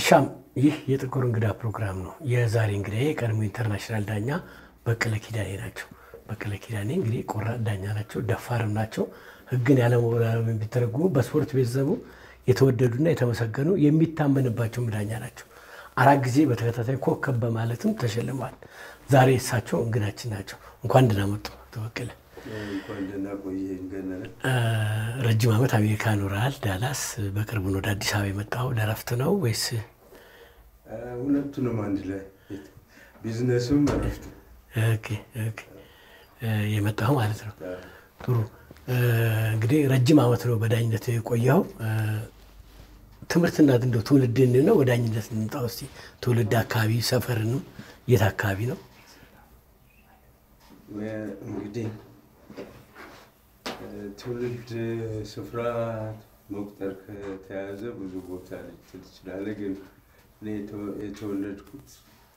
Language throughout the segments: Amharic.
አሻም ይህ የጥቁር እንግዳ ፕሮግራም ነው። የዛሬ እንግዲህ የቀድሞ ኢንተርናሽናል ዳኛ በቀለ ኪዳኔ ናቸው። በቀለ ኪዳኔ እንግዲህ ቆራጥ ዳኛ ናቸው፣ ደፋርም ናቸው። ሕግን ያለመወላወል የሚተረጉሙ በስፖርት ቤተሰቡ የተወደዱና የተመሰገኑ የሚታመንባቸውም ዳኛ ናቸው። አራት ጊዜ በተከታታይ ኮከብ በማለትም ተሸልመዋል። ዛሬ እሳቸው እንግዳችን ናቸው። እንኳን ደህና መጡ አቶ በቀለ። እንኳን ደህና ቆየህ ገነነ። ረጅም ዓመት አሜሪካ ኖረሃል፣ ዳላስ። በቅርቡ ነው ወደ አዲስ አበባ የመጣው። ለረፍት ነው ወይስ? ሁለቱንም አንድ ላይ ቢዝነስም እረፍት ኦኬ ኦኬ የመጣው ማለት ነው። ጥሩ እንግዲህ ረጅም ዓመት ነው በዳኝነት የቆየው። ትምህርትና እንደው ትውልድን ነው ወደ ዳኝነት እንምጣ እስኪ። ትውልድ አካባቢ ሰፈርንም የት አካባቢ ነው? እንግዲህ ትውልድ ስፍራ መቁጠር ከተያዘ ብዙ ቦታ ልትል ትችላለህ። ግን እኔ የተወለድኩት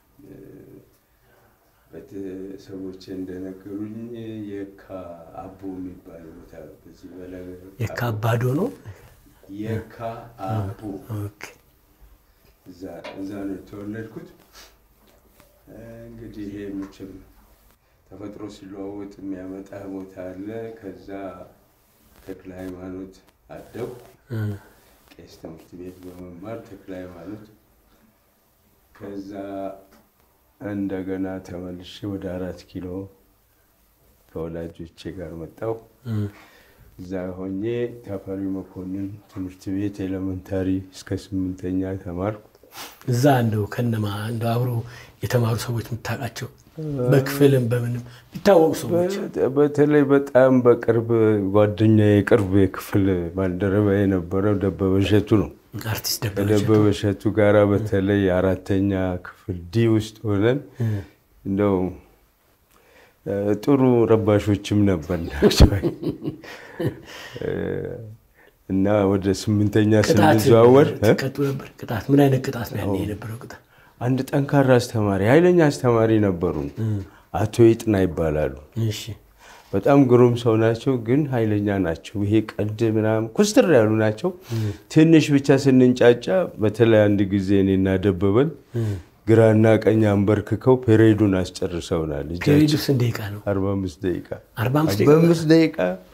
ቤተሰቦቼ እንደነገሩኝ የካ አቦ የሚባል ቦታ በዚህ በላይ የካ አባዶ ነው። የካ አቦ ኦኬ እዛ ነው የተወለድኩት። እንግዲህ ይሄ ምችም ተፈጥሮ ሲለዋወጥ የሚያመጣ ቦታ አለ። ከዛ ተክለ ሃይማኖት አደጉ። ቄስ ትምህርት ቤት በመማር ተክለ ሃይማኖት ከዛ እንደገና ተመልሼ ወደ አራት ኪሎ ከወላጆቼ ጋር መጣሁ። እዛ ሆኜ ተፈሪ መኮንን ትምህርት ቤት ኤሌመንታሪ እስከ ስምንተኛ ተማርኩ። እዛ እንደው ከነማ እንደው አብሮ የተማሩ ሰዎች የምታውቃቸው በክፍልም በምንም የሚታወቁ ሰዎች በተለይ በጣም በቅርብ ጓደኛ የቅርብ የክፍል ባልደረባ የነበረው ደበበ እሸቱ ነው። አርቲስት ደበበ ከደበበ እሸቱ ጋራ በተለይ አራተኛ ክፍል ዲ ውስጥ ሆነን እንደው ጥሩ ረባሾችም ነበር እና ወደ ስምንተኛ ስንዘዋወር ቀጡ ነበር። ቅጣት ምን አይነት ቅጣት ነው ያኔ የነበረው ቅጣት? አንድ ጠንካራ አስተማሪ ኃይለኛ አስተማሪ ነበሩን። አቶ ይጥና ይባላሉ። እሺ በጣም ግሩም ሰው ናቸው፣ ግን ኃይለኛ ናቸው። ይሄ ቀልድ ምናምን ኮስትር ያሉ ናቸው። ትንሽ ብቻ ስንንጫጫ፣ በተለይ አንድ ጊዜ እኔና ደበበን ግራና ቀኝ አንበርክከው ፔሬዱን አስጨርሰውናል። ፔሬዱ ስንት ደቂቃ ነው? አርባ አምስት ደቂቃ አርባ አምስት አርባ አምስት ደቂቃ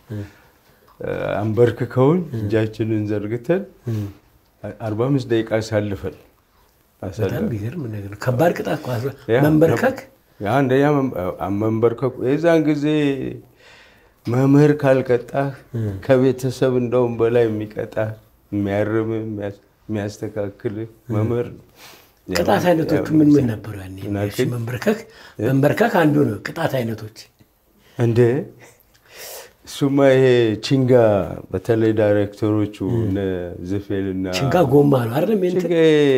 አንበርክከውን እጃችንን ዘርግተን አርባ አምስት ደቂቃ አሳልፈን በጣም ቢገርም ነገር ነው። ከባድ ቅጣት እኮ መንበርከክ አንደኛ መንበርከኩ የዛን ጊዜ መምህር ካልቀጣህ ከቤተሰብ እንደውም በላይ የሚቀጣህ የሚያርም የሚያስተካክል መምህር ነው። ቅጣት አይነቶቹ ምን ምን ነበሩ? ያኔ መንበርከክ መንበርከክ አንዱ ነው። ቅጣት አይነቶች እንደ እሱማ ይሄ ቺንጋ በተለይ ዳይሬክተሮቹ እነ ዝፌልና ችንጋ ጎማ ነው አይደለም? ቺንጋ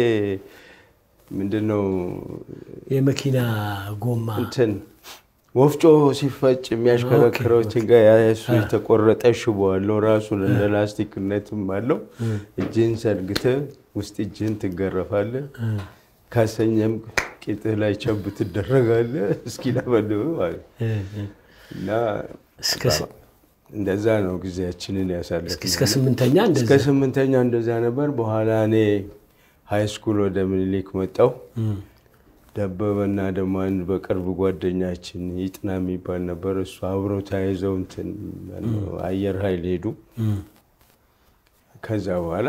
ምንድን ነው የመኪና ጎማ እንትን ወፍጮ ሲፈጭ የሚያሽከረክረው ቺንጋ ያሱ የተቆረጠ ሽቦ አለው። ራሱን እንደ ላስቲክነትም አለው። እጅህን ሰድግተህ ውስጥ እጅህን ትገረፋለህ። ካሰኘም ቂጥህ ላይ ቸብ ትደረጋለህ። እስኪለበልብ ማለት እና እንደዛ ነው ጊዜያችንን ያሳለፍ። እስከ ስምንተኛ እስከ ስምንተኛ እንደዛ ነበር። በኋላ እኔ ሃይ ስኩል ወደ ምኒልክ መጣሁ። ደበበና ደግሞ አንድ በቅርብ ጓደኛችን ይጥና የሚባል ነበር። እሱ አብረው ተያይዘው እንትን አየር ኃይል ሄዱ። ከዛ በኋላ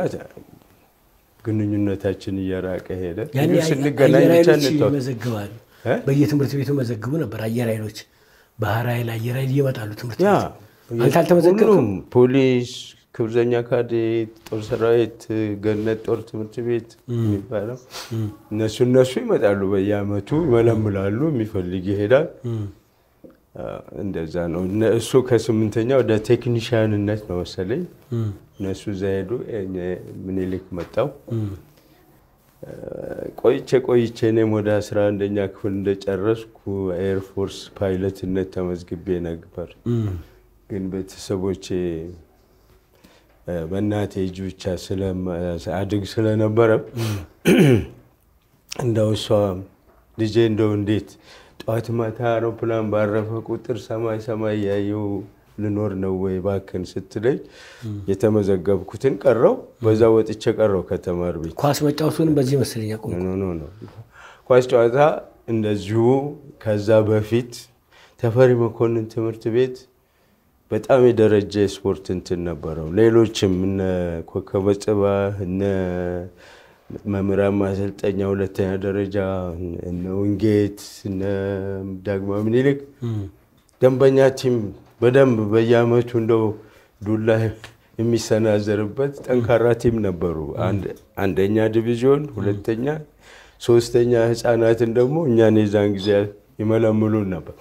ግንኙነታችን እየራቀ ሄደ። ስንገናኝ ብቻ እንተዋወቅ። ይመዘግባሉ። በየትምህርት ቤቱ መዘግቡ ነበር። አየር ኃይሎች፣ ባህር ኃይል፣ አየር ኃይል እየመጣሉ ትምህርት ያ ቤት። አንተ አልተመዘገብክም? ሁሉም ፖሊስ፣ ክብዘኛ ካዴት፣ ጦር ሰራዊት፣ ገነት ጦር ትምህርት ቤት የሚባለው እነሱ እነሱ ይመጣሉ። በየአመቱ ይመለምላሉ። የሚፈልግ ይሄዳል። እንደዛ ነው። እሱ ከስምንተኛ ወደ ቴክኒሽያንነት ነው መሰለኝ እነሱ እዛ ሄዱ። ምኒልክ መጣው። ቆይቼ ቆይቼ እኔም ወደ አስራ አንደኛ ክፍል እንደጨረስኩ ኤርፎርስ ፓይለትነት ተመዝግቤ ነበር። ግን ቤተሰቦቼ በእናቴ እጅ ብቻ አድግ ስለነበረ እንደው እሷ ልጄ እንደው እንዴት ጠዋት ማታ አውሮፕላን ባረፈ ቁጥር ሰማይ ሰማይ እያየሁ ልኖር ነው ወይ ባክን ስትለኝ የተመዘገብኩትን ቀረው በዛ ወጥቼ ቀረው ከተማር ቤት ኳስ መጫወቱንም በዚህ መሰለኝ አቆምኩ። ኖ ኖ ኖ ኳስ ጨዋታ እንደዚሁ ከዛ በፊት ተፈሪ መኮንን ትምህርት ቤት በጣም የደረጀ ስፖርት እንትን ነበረው። ሌሎችም እነ ኮከበ ጽባህ እነ መምህራን ማሰልጠኛ ሁለተኛ ደረጃ እነ ውንጌት እነ ዳግማዊ ምኒልክ ደንበኛ ቲም በደንብ በየአመቱ እንደው ዱላ የሚሰናዘርበት ጠንካራ ቲም ነበሩ። አንድ- አንደኛ ዲቪዥን፣ ሁለተኛ፣ ሶስተኛ ህፃናትን ደግሞ እኛን የዛን ጊዜ ይመለምሉን ነበር።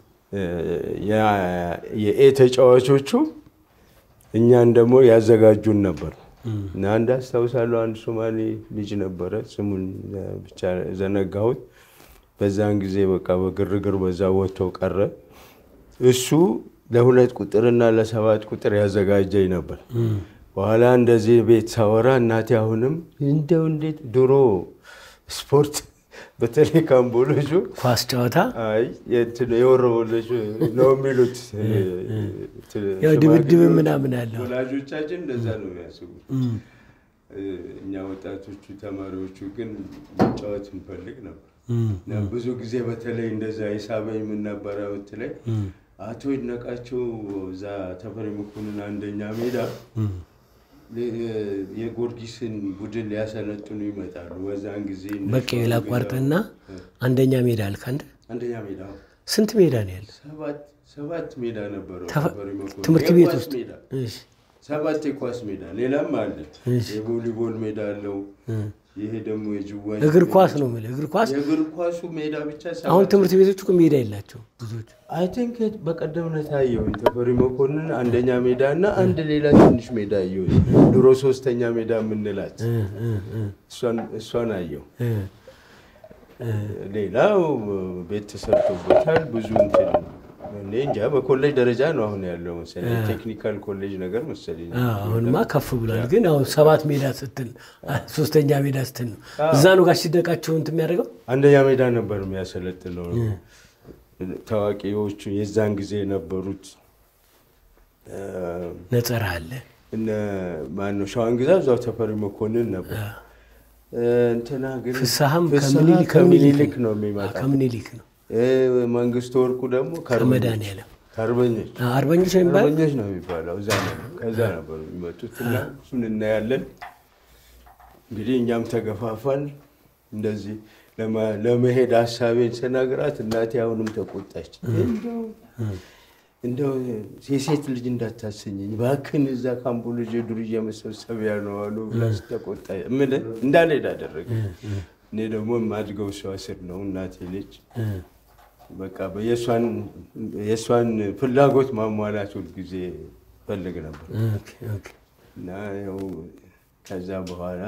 ያ- የኤ ተጫዋቾቹ እኛን ደግሞ ያዘጋጁን ነበር እና አንድ አስታውሳለሁ፣ አንድ ሶማሌ ልጅ ነበረ፣ ስሙን ብቻ ዘነጋሁት። በዛን ጊዜ በቃ በግርግር በዛ ወጥተው ቀረ። እሱ ለሁለት ቁጥርና ለሰባት ቁጥር ያዘጋጀኝ ነበር። በኋላ እንደዚህ ቤት ሳወራ እናቴ አሁንም እንደው እንዴት ድሮ ስፖርት በተለይ ካምቦሎቹ ኳስ ጨዋታ አይ የእንትን የወረበሎች ነው የሚሉት ያው ድብድብ ምናምን ያለው ወላጆቻችን እንደዛ ነው የሚያስቡት። እኛ ወጣቶቹ ተማሪዎቹ ግን መጫወት እንፈልግ ነበር። እና ብዙ ጊዜ በተለይ እንደዛ የሳበኝ ምን ነበረ ብትለኝ አቶ ይድነቃቸው እዛ ተፈሪ መኮንን አንደኛ ሜዳ የጎርጊስን ቡድን ሊያሰለጥኑ ይመጣሉ። በዛን ጊዜ እነ በቃ ላቋርጥና አንደኛ ሜዳ አልክ አንድ አንደኛ ሜዳ ስንት ሜዳ ነው ያለው? ሰባት ሰባት ሜዳ ነበረው ተፈ- ተፈሪ መኮንን ትምህርት ቤት የኳስ ውስጥ ሜዳ እሺ፣ ሰባት የኳስ ሜዳ ሌላም አለ። እሺ። የቮሊቦል ሜዳ አለው። ይሄ ደግሞ የጅዋጅ እግር ኳስ ነው የምልህ። እግር ኳስ የእግር ኳሱ ሜዳ ብቻ ሰባት አሁን ትምህርት ቤቶች እኮ ሜዳ የላቸው ብዙዎች። አይ ቲንክ በቀደም ዕለት አየሁኝ ተፈሪ መኮንን አንደኛ ሜዳ እና አንድ ሌላ ትንሽ ሜዳ አየሁኝ። ድሮ ሶስተኛ ሜዳ የምንላት እ እ እ እሷን- እሷን አየሁ። እ ሌላው ቤት ተሰርቶበታል። ብዙ እንትን እኔ እንጃ በኮሌጅ ደረጃ ነው አሁን ያለው መሰለኝ ቴክኒካል ኮሌጅ ነገር መሰለኝ። አዎ፣ አሁንማ ከፍ ብሏል። ግን አሁን ሰባት ሜዳ ስትል ሶስተኛ ሜዳ ስትል ነው እዛ ነው ጋር ሲደቃቸው እንትን የሚያደርገው አንደኛ ሜዳ ነበር የሚያሰለጥነው። ታዋቂዎቹ የዛን ጊዜ የነበሩት እ፣ ነጸራ አለ እነ ማነው ሸዋን ግዛ እዛው ተፈሪ መኮንን ነበር። እ፣ እንትና ግን ፍስሐም ፍስሐ ከምኒልክ ከምኒልክ ነው የሚመጣው። ከምኒልክ ነው እ፣ መንግስቱ ወርቁ ደግሞ ከአርበኞች ከመድኃኒዓለም ከአርበኞች አ- አርበኞች ነው የሚባለው አርበኞች ነው የሚባለው። እዛ ነው ከዛ ነበር የሚመጡት እና እሱን እናያለን። እንግዲህ እኛም ተገፋፋን። እንደዚህ ለማ- ለመሄድ ሀሳቤን ስነግራት እናቴ አሁንም ተቆጣች። እንደው እንደው የሴት ልጅ እንዳታሰኘኝ እባክህን፣ እዛ ካምቦ ልጅ ዱርዬ መሰብሰቢያ ነው አሉ ብላ ስትቆጣ የምልህ እንዳልሄድ አደረገ። እኔ ደግሞ የማድገው እሷ ስር ነው እናቴ ልጅ በቃ የእሷን የእሷን ፍላጎት ማሟላት ሁልጊዜ ፈልግ ነበር ኦኬ፣ ኦኬ። እና ያው ከዛ በኋላ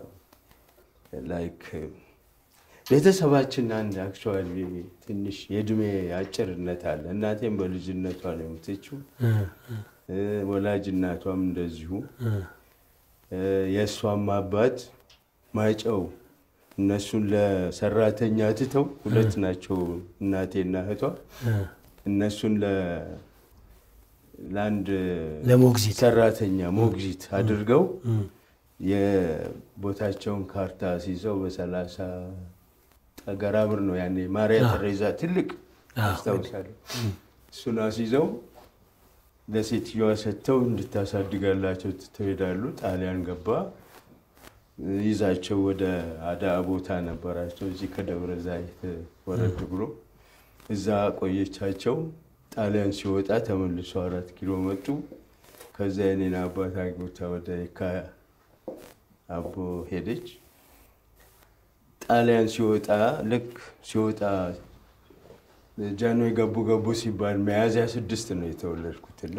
ላይክ ቤተሰባችን አንድ አክቹዋሊ ትንሽ የእድሜ አጭርነት አለ። እናቴም በልጅነቷ ነው የሞተችው። እ እ፣ ወላጅ እናቷም እንደዚሁ እ እ፣ የእሷም አባት ማይጨው እነሱን ለሰራተኛ ትተው ሁለት ናቸው እናቴና እህቷ እ እነሱን ለ- ለአንድ ለሞግዚት ሰራተኛ ሞግዚት አድርገው እ የቦታቸውን ካርታ ሲይዘው በሰላሳ ጠገራ ብር ነው ያኔ ማርያ ተሬዛ ትልቅ አዎ። አስታውሳለሁ። እሱን አስይዘው ለሴትዮዋ ሰጥተው እንድታሳድጋላቸው ትተው ሄዳሉ። ጣሊያን ገባ። ይዛቸው ወደ አዳ ቦታ ነበራቸው እዚህ ከደብረ ዘይት ወረድ ብሎ እዛ ቆየቻቸው። ጣሊያን ሲወጣ ተመልሶ አራት ኪሎ መጡ። ከዛ የኔን አባት አግብታ ወደ የካ አቦ ሄደች። ጣሊያን ሲወጣ ልክ ሲወጣ ጃንሆይ ገቡ ገቡ ሲባል ሚያዝያ ስድስት ነው የተወለድኩትና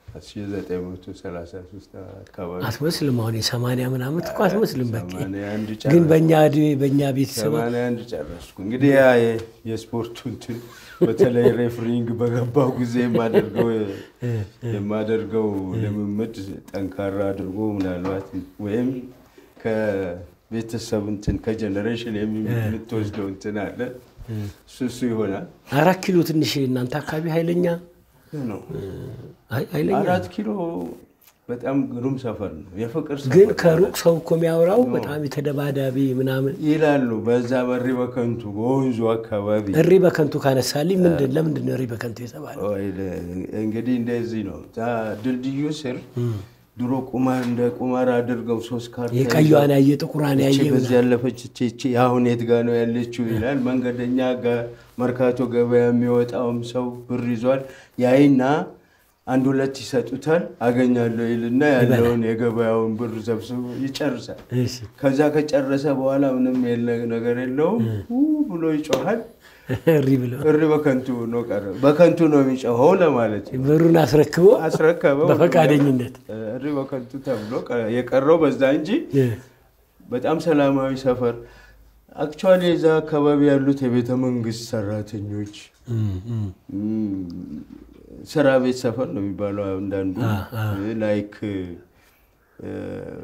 1933 አካባቢ አትመስልም። አሁን የሰማንያ ምናምን እኮ አትመስልም። በቃ 81 ግን ጨረስኩ። በእኛ እድሜ በእኛ ቤተሰብ 81 ጨረስኩ። እንግዲህ ያ የ- የስፖርቱ እንትን በተለይ ሬፍሪንግ በገባው ጊዜ የማደርገው የማደርገው ልምምድ ጠንካራ አድርጎ ምናልባት ወይም ከቤተሰብ እንትን ከጀኔሬሽን የምትወስደው እንትን አለ እሱ እሱ ይሆናል። አራት ኪሎ ትንሽ እናንተ አካባቢ ኃይለኛ ነው። አይ- ኃይለኛ አራት ኪሎ በጣም ግሩም ሰፈር ነው። የፍቅር ሰፈር ግን ከሩቅ ሰው እኮ የሚያወራው በጣም የተደባዳቢ ምናምን ይላሉ። በዛ በሪ በከንቱ በወንዙ አካባቢ እሪ በከንቱ ካነሳልኝ ምንድን ለምንድን ነው እሪ በከንቱ የተባለው? ወይ ለ- እንግዲህ እንደዚህ ነው። እዛ ድልድዩ ስር ድሮ ቁማር እንደ ቁማር አድርገው ሶስት ካርታ የቀዩዋን ያየ ጥቁሯን ይቺ ያየ በዚህ ያለፈች እቺ እቺ አሁን የት ጋ ነው ያለችው ይላል። መንገደኛ ጋ- መርካቶ ገበያ የሚወጣውም ሰው ብር ይዟል። ያይና አንድ ሁለት ይሰጡታል። አገኛለሁ ይልና ያለውን የገበያውን ብር ሰብስቦ ይጨርሳል። እሺ። ከዛ ከጨረሰ በኋላ ምንም የለ- ነገር የለውም ው ብሎ ይጮሃል። እሪ ብሎ እሪ በከንቱ ነው ቀረ። በከንቱ ነው የሚጮኸው ለማለት ነው። ብሩን አስረክቦ አስረከበው በፈቃደኝነት እሪ በከንቱ ተብሎ ቀረ። የቀረው በዛ እንጂ እ፣ በጣም ሰላማዊ ሰፈር አክቹዋሊ የዛ አካባቢ ያሉት የቤተ መንግስት ሰራተኞች እም፣ እም። እም፣ ስራ ቤት ሰፈር ነው የሚባለው አንዳንዱ አ፣ አ። ላይክ እ፣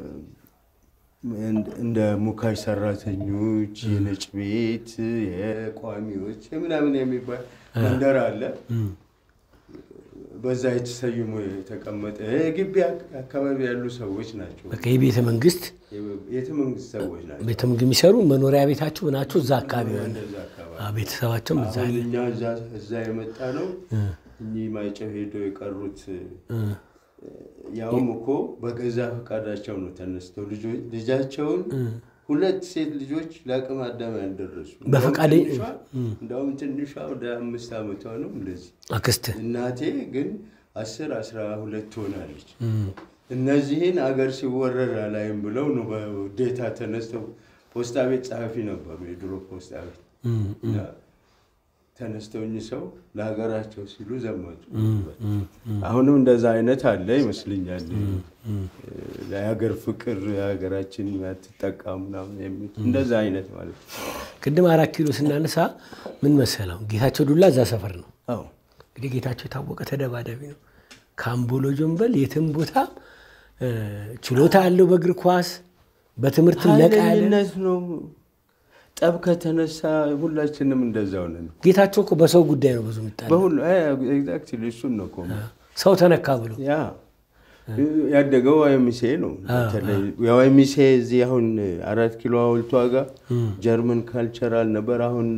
እንደ- እንደ ሙካሽ ሰራተኞች የነጭ ቤት የቋሚዎች ምናምን የሚባል መንደር አለ። እም። በዛ የተሰይሞ የተቀመጠ ግቢ አካባቢ ያሉ ሰዎች ናቸው። በቃ የቤተ መንግስት የቤተ መንግስት ሰዎች ናቸው። ቤተ መንግስት የሚሰሩ መኖሪያ ቤታችሁ ናችሁ እዛ አካባቢ ሆነ እንደዛ አካባቢ አ፣ ቤተሰባቸውም እዛ አሁን አለ። እኛ እዛ- እዛ የመጣ ነው። እኚህ ማይጨው ሄደው የቀሩት እ፣ ያውም እኮ በገዛ ፈቃዳቸው ነው ተነስተው ልጆ- ልጃቸውን ሁለት ሴት ልጆች ለአቅመ አዳም ያልደረሱ በፈቃደ- እንደውም ትንሿ- እንደውም ትንሿ ወደ አምስት ዓመቷ ነው እንደዚህ አክስት እናቴ ግን አስር አስራ ሁለት ትሆናለች። እነዚህን አገር ሲወረር አላይም ብለው ነው በውዴታ ተነስተው ፖስታ ቤት ጸሐፊ ነበሩ፣ የድሮ ፖስታ ቤት እም፣ እና ተነስተው እኚህ ሰው ለሀገራቸው ሲሉ ዘመቱ። አሁንም እንደዛ አይነት አለ ይመስልኛል። ለሀገር ፍቅር የሀገራችን ያትጠቃ ምናምን የሚል እንደዛ አይነት ማለት ነው። ቅድም አራት ኪሎ ስናነሳ ምን መሰለው ጌታቸው ዱላ እዛ ሰፈር ነው። አዎ እንግዲህ ጌታቸው የታወቀ ተደባዳቢ ነው። ከአምቦሎ ጀንበል የትም ቦታ እ፣ ችሎታ ያለው በእግር ኳስ በትምህርትም ነቃ ያለ ኃይለኝነት ነው። ጠብ ከተነሳ ሁላችንም እንደዛው ነን። ጌታቸው እኮ በሰው ጉዳይ ነው ብዙ የሚጣለው። በሁሉ ኤግዛክትሊ እሱን ነው እኮ ሰው ተነካ ብሎ ያ ያደገው ዋይሚሴ ነው። በተለይ የዋይሚሴ እዚህ አሁን አራት ኪሎ ሐውልቷ ጋር ጀርመን ካልቸራል ነበር። አሁን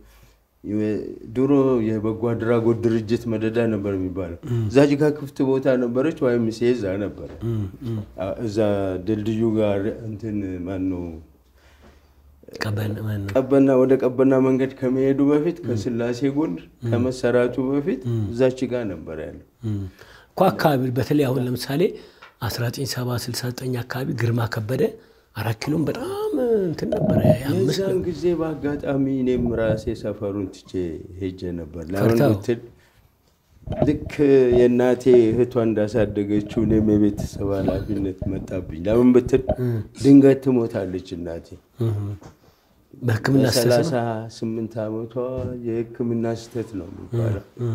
ድሮ የበጎ አድራጎት ድርጅት መደዳ ነበር የሚባለው። እዛች ጋር ክፍት ቦታ ነበረች። ዋይሚሴ እዛ ነበረ። እዛ ድልድዩ ጋር እንትን ማነው ቀበን ማን ነው? ቀበና ወደ ቀበና መንገድ ከመሄዱ በፊት ከስላሴ ጎን ከመሰራቱ በፊት እዛች ጋር ነበር ያለው። እም። እኮ አካባቢ በተለይ አሁን ለምሳሌ 1969 አካባቢ ግርማ ከበደ አራት ኪሎም በጣም እንትን ነበረ አምስት የዛን ጊዜ በአጋጣሚ እኔም ራሴ ሰፈሩን ትቼ ሄጄ ነበር። ለምን ፈርተው? ብትል ልክ የእናቴ እህቷ እንዳሳደገችው እኔም የቤተሰብ ኃላፊነት መጣብኝ። ለምን ብትል ድንገት ትሞታለች እናቴ። እም። በሕክምና ስተት በሰላሳ ነው። ስምንት ዓመቷ የሕክምና ስህተት ነው የሚባለው። እም።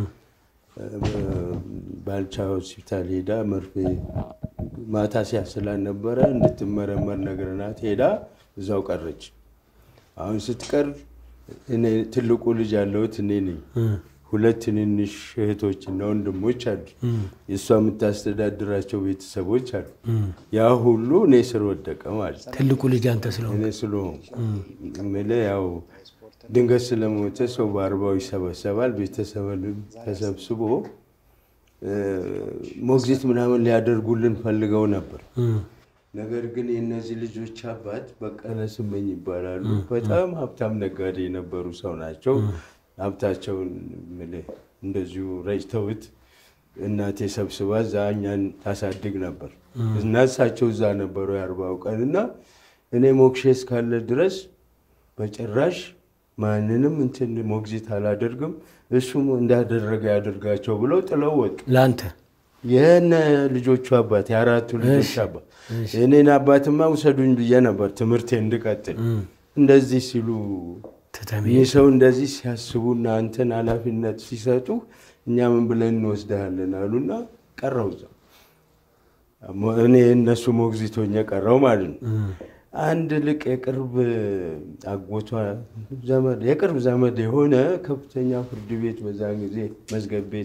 ባልቻ ሆስፒታል ሄዳ መርፌ ማታ ሲያስላን ነበረ እንድትመረመር ነግረናት ሄዳ እዛው ቀረች። አሁን ስትቀር እኔ ትልቁ ልጅ ያለሁት እኔ ነኝ። እም። ሁለት ትንንሽ እህቶችና ወንድሞች አሉ። የእሷ የምታስተዳድራቸው ቤተሰቦች አሉ። ያ ሁሉ እኔ ስር ወደቀ ማለት ነው። ትልቁ ልጅ አንተ ስለሆንክ እኔ ስለሆንኩ የምልህ ያው ድንገት ስለሞተ ሰው በአርባው ይሰበሰባል። ቤተሰብንም ተሰብስቦ እ፣ ሞግዚት ምናምን ሊያደርጉልን ፈልገው ነበር። እም። ነገር ግን የእነዚህ ልጆች አባት በቀለ ስመኝ ይባላሉ። በጣም ሀብታም ነጋዴ የነበሩ ሰው ናቸው። ሀብታቸውን የምልህ እንደዚሁ ረጭተውት እናቴ ሰብስባ እዛ እኛን ታሳድግ ነበር እና እሳቸው እዛ ነበሩ የአርባው ቀን እና እኔ ሞክሼ እስካለ ድረስ በጭራሽ ማንንም እንትን ሞግዚት አላደርግም፣ እሱም እንዳደረገ ያደርጋቸው ብለው ጥለው ወጡ። ለአንተ የነ ልጆቹ አባት የአራቱ ልጆች አባት እኔን አባትማ ውሰዱኝ ብዬ ነበር ትምህርቴ እንድቀጥል። እንደዚህ ሲሉ ትተህ ይህ ሰው እንደዚህ ሲያስቡና አንተን ኃላፊነት ሲሰጡ እኛ ምን ብለን እንወስድሃለን አሉና ቀረው እዛው። እኔ እነሱ ሞግዚቶኝ ቀረው ማለት ነው። አንድ ልቅ የቅርብ አጎቷ ዘመድ የቅርብ ዘመድ የሆነ ከፍተኛ ፍርድ ቤት በዛን ጊዜ መዝገብ ቤት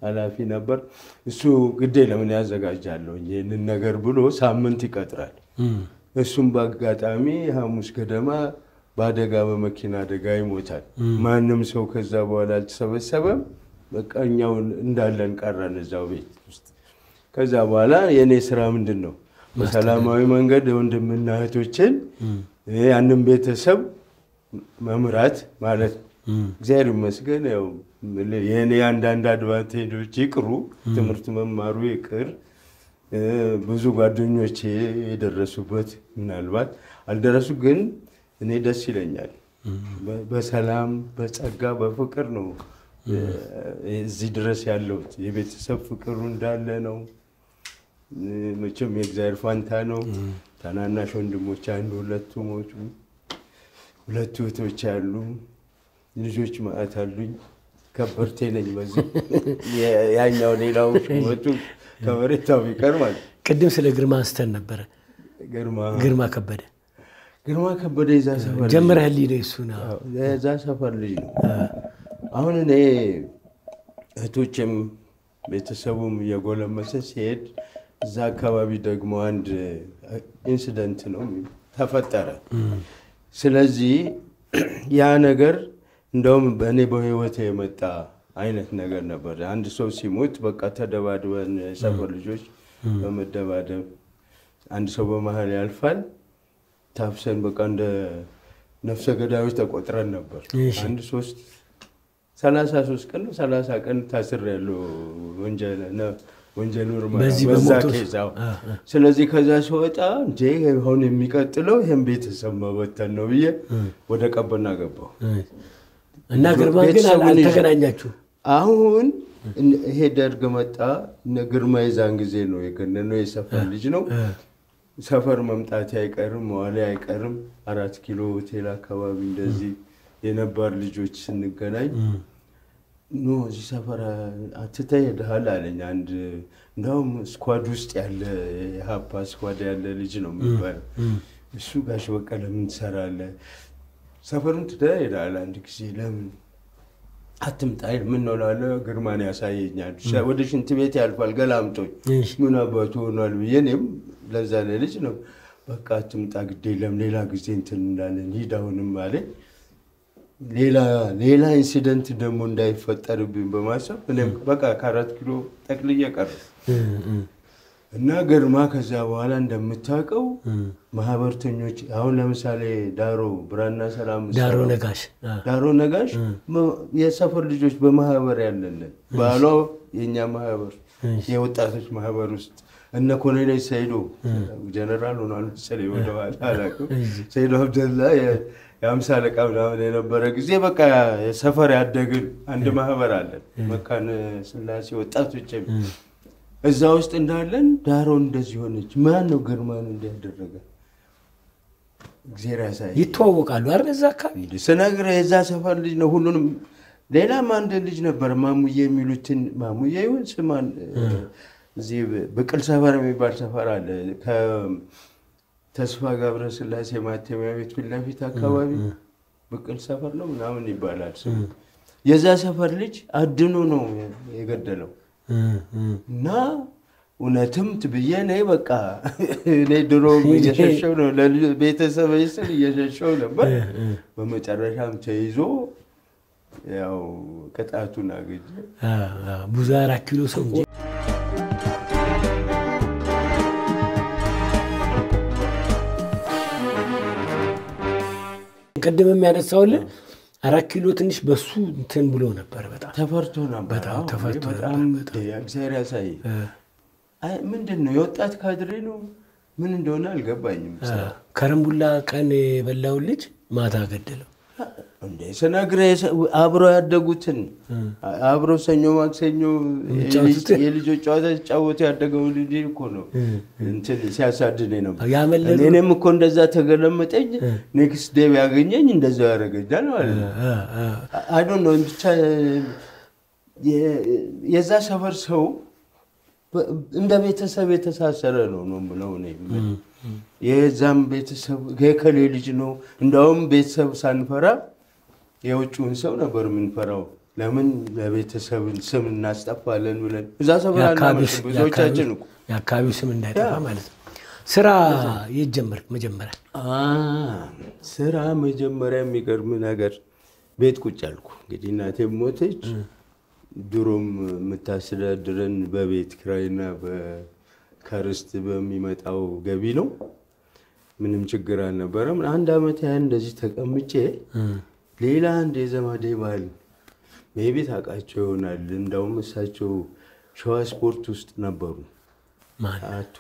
ኃላፊ ነበር። እሱ ግዴ ለምን ያዘጋጃለሁ ይህንን ነገር ብሎ ሳምንት ይቀጥራል። እሱም በአጋጣሚ ሐሙስ ገደማ በአደጋ በመኪና አደጋ ይሞታል። ማንም ሰው ከዛ በኋላ አልተሰበሰበም። በቃ እኛው እንዳለን ቀረን እዛው ቤት ውስጥ። ከዛ በኋላ የእኔ ስራ ምንድን ነው? በሰላማዊ መንገድ ወንድምና እህቶችን ያንን ቤተሰብ መምራት ማለት ነው። እግዚአብሔር ይመስገን ያው የእኔ አንዳንድ አድቫንቴጆች ይቅሩ፣ ትምህርት መማሩ ይቅር፣ ብዙ ጓደኞቼ የደረሱበት ምናልባት አልደረሱ፣ ግን እኔ ደስ ይለኛል። በሰላም በጸጋ በፍቅር ነው እዚህ ድረስ ያለሁት። የቤተሰብ ፍቅሩ እንዳለ ነው። መቼም የእግዚአብሔር ፋንታ ነው። ታናናሽ ወንድሞች አንዱ ሁለቱ ሞቱ፣ ሁለቱ እህቶች አሉ፣ ልጆች ማዕት አሉኝ። ከበርቴ ነኝ። በዚህ ያኛው ሌላው ሹመቱ ከበሬታው ቢቀር ማለት ቅድም ስለ ግርማ አንስተን ነበረ። ግርማ ግርማ ከበደ ግርማ ከበደ የዛ ሰፈር ልጅ ጀምረህልኝ ነው እሱን አዎ፣ የዛ ሰፈር ልጅ ነው። አሁን እኔ እህቶችም ቤተሰቡም እየጎለመሰ ሲሄድ እዛ አካባቢ ደግሞ አንድ ኢንሲደንት ነው ተፈጠረ። ስለዚህ ያ ነገር እንደውም በእኔ በህይወት የመጣ አይነት ነገር ነበር። አንድ ሰው ሲሞት በቃ ተደባድበን የሰፈር ልጆች በመደባደብ አንድ ሰው በመሀል ያልፋል። ታፍሰን በቃ እንደ ነፍሰ ገዳዮች ተቆጥረን ነበር። እሺ። አንድ ሶስት ሰላሳ ሶስት ቀን ነው ሰላሳ ቀን ታስር ያለው ወንጀል ምርመራ በዚህ በዛ በሞቶች? ኬዝ አዎ። አ፣ አ። ስለዚህ ከዛ ሲወጣ እንዴ አሁን የሚቀጥለው ይህም ቤተሰብ መበተን ነው ብዬ ወደ ቀበና ገባሁ። እና ግርማ ግን ቤተሰቡን ይዤ- አልተገናኛችሁ? አሁን እን- ይሄ ደርግ መጣ። እነ ግርማ የዛን ጊዜ ነው የገነነው የሰፈር ልጅ ነው። እ፣ ሰፈር መምጣቴ አይቀርም መዋሌ አይቀርም። አራት ኪሎ ሆቴል አካባቢ እንደዚህ የነባር ልጆች ስንገናኝ ኖ እዚህ ሰፈር አትተህ ሄደሃል አለኝ። አንድ እንደውም ስኳድ ውስጥ ያለ የሀፓ ስኳድ ያለ ልጅ ነው የሚባለው እሱ ጋሽ በቀለ ምን ትሰራለህ? ሰፈሩን ትተህ ሄደሃል አንድ ጊዜ ለምን አትምጣ? አይል ምን ነው እላለሁ። ግርማን ያሳየኛል። ወደ ሽንት ቤት ያልፋል ገላምጦኝ እሺ። ምን አባቱ ሆኗል ብዬ እኔም ለዛ ለልጅ ነው በቃ አትምጣ፣ ግድ የለም ሌላ ጊዜ እንትን እንዳለን ሂድ አሁንም አለኝ። ሌላ ሌላ ኢንሲደንት ደግሞ እንዳይፈጠርብኝ በማሰብ እኔም በቃ ከአራት ኪሎ ጠቅልዬ ቀረሁ እ፣ እ፣ እና ግርማ ከዚያ በኋላ እንደምታውቀው ማህበርተኞች አሁን ለምሳሌ ዳሮ ብራና ሰላም ዳሮ ሰራው። ነጋሽ አ፣ ዳሮ ነጋሽ መ- የሰፈር ልጆች በማህበር ያለንን ባሏ የእኛ ማህበር የወጣቶች ማህበር ውስጥ እነ ኮሎኔል ሰይዶ ጀነራል ሆኗል መሰለኝ ወደኋላ አላውቅም። ሰይዶ አብደላ የ- የአምሳ አለቃ ምናምን የነበረ ጊዜ በቃ የሰፈር ያደግን አንድ ማህበር አለን መካነ ስላሴ ወጣቶች የሚል እዛ ውስጥ እንዳለን ዳሮ እንደዚህ ሆነች። ማን ነው ግርማን እንዲያደረገ እግዜር ያሳይ ይተዋወቃሉ አይደል? እዛ አካባቢ እንዴ ስነግርህ የዛ ሰፈር ልጅ ነው። ሁሉንም ሌላም አንድ ልጅ ነበር ማሙዬ የሚሉትን ማሙዬ ይሁን ስማን እዚህ ብቅል ሰፈር የሚባል ሰፈር አለ። ከተስፋ ገብረ ስላሴ ማተሚያ ቤት ፊት ለፊት አካባቢ ብቅል ሰፈር ነው ምናምን ይባላል ስሙ። የዛ ሰፈር ልጅ አድኖ ነው የገደለው እ፣ እ፣ እና እውነትም ብዬ እኔ በቃ እኔ ድሮ እየሸሸው ነው ለቤተሰብ ስል እየሸሸው ነበር። በመጨረሻም ተይዞ ያው ቅጣቱን አገኘ። አ፣ አ፣ ብዙ አራት ኪሎ ሰው እንጂ ቅድም የሚያነሳውልን አራት ኪሎ ትንሽ በሱ እንትን ብሎ ነበር በጣም ተፈርቶ ነበር። በጣም አዎ፣ ተፈርቶ በጣም ነበር፣ እግዚአብሔር ያሳይ። አይ ምንድን ነው የወጣት ካድሬ ነው ምን እንደሆነ አልገባኝም። ከረምቡላ ቀን የበላውን ልጅ ማታ ገደለው። እንዴ ስነግርህ የሰ- አብረው ያደጉትን አብረው ሰኞ ማክሰኞ የሚጫወቱትን? የልጆች ጨዋታ ሲጫወቱ ያደገው ልጅ እኮ ነው እንትን ሲያሳድነኝ ነበር። ያመለጡ እኔም እኮ እንደዛ ተገለመጠኝ። ኔክስት ዴይ ያገኘኝ እንደዛው ያደረገኛል ማለት ነው። አ፣ አ፣ አይ ዶንት ኖ ብቻ የ- የዛ ሰፈር ሰው በ- እንደ ቤተሰብ የተሳሰረ ነው ነው ብለው እኔ የምልህ። የዛም ቤተሰብ የከሌ ልጅ ነው። እንደውም ቤተሰብ ሳንፈራ የውጭውን ሰው ነበር የምንፈራው። ለምን ለቤተሰብን ስም እናስጠፋለን ብለን እዛ ሰፈር የአካባቢው አናመልጥም ስ- ብዙዎቻችን እኮ የአካባቢው ስም እንዳይጠፋ ማለት ነው። ስራ የት ጀመርክ መጀመሪያ? አ ስራ መጀመሪያ የሚገርም ነገር ቤት ቁጭ አልኩ። እንግዲህ እናቴ ሞተች። ድሮም የምታስተዳድረን በቤት ኪራይና በ- ከርስት በሚመጣው ገቢ ነው። ምንም ችግር አልነበረም። አንድ ዓመት ያህል እንደዚህ ተቀምጬ ሌላ አንድ የዘመዴ ባል ሜቢ ታውቃቸው ይሆናል። እንዳውም እሳቸው ሸዋ ስፖርት ውስጥ ነበሩ። ማን አቶ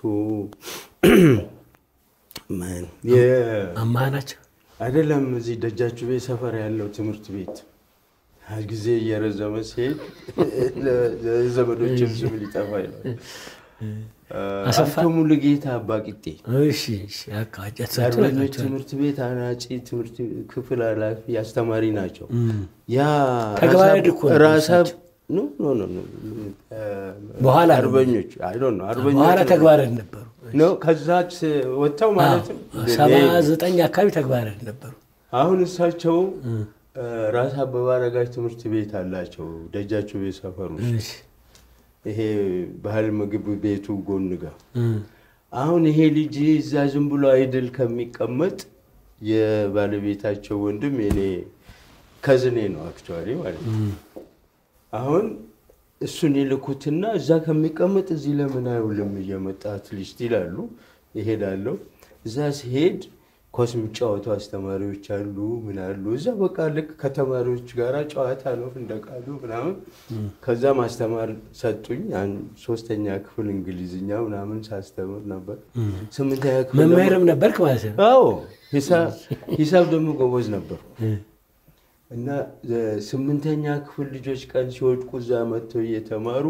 ማን የ- አማህ ናቸው? አይደለም እዚህ ደጃችሁ ቤት ሰፈር ያለው ትምህርት ቤት ጊዜ እየረዘመ ሲሄድ ለዘመዶችም ስም ሊጠፋ ይላል። አሰፋ? አቶ ሙሉጌታ አባቂጤ እሺ፣ እሺ፣ በቃ እሳቸው የአርበኞች ናቸው። ትምህርት ቤት አናጺ ትምህርት ክፍል ኃላፊ አስተማሪ ናቸው። ያ ተግባረ ዕድ እኮ ነው ራሳ እሳቸው። ኖ ኖ ኖ ኖ በኋላ ነው። አርበኞች አይ ዶንት ኖ አርበኞች በኋላ ተግባረ ዕድ ነበሩ። ነው ከዛች ወጥተው ማለትም ሰባ ዘጠኝ አካባቢ ተግባረ ዕድ ነበሩ። አሁን እሳቸው ራስ አበበ አረጋች ትምህርት ቤት አላቸው ደጃቸው ቤት ሰፈር ውስጥ እሺ፣ ይሄ ባህል ምግብ ቤቱ ጎን ጋር እም፣ አሁን ይሄ ልጅ እዛ ዝም ብሎ አይድል ከሚቀመጥ የባለቤታቸው ወንድም የኔ ከዝኔ ነው አክቹዋሊ ማለት ነው። አሁን እሱን ይልኩትና እዛ ከሚቀመጥ እዚህ ለምን አይውልም እየመጣ አትሊስት ይላሉ። ይሄዳለሁ። እዛ ሲሄድ ኳስ የሚጫወቱ አስተማሪዎች አሉ፣ ምን አሉ። እዛ በቃ ልክ ከተማሪዎች ጋር ጨዋታ ነው እንደቃሉ ምናምን። ከዛ ማስተማር ሰጡኝ። አንድ ሶስተኛ ክፍል እንግሊዝኛ ምናምን ሳስተምር ነበር። ስምንተኛ ክፍል ደግሞ- መምህርም ነበርክ ማለት ነው። አዎ ሂሳብ ሂሳብ ደግሞ ጎበዝ ነበር እና ስምንተኛ ክፍል ልጆች ቀን ሲወድቁ እዛ መጥተው እየተማሩ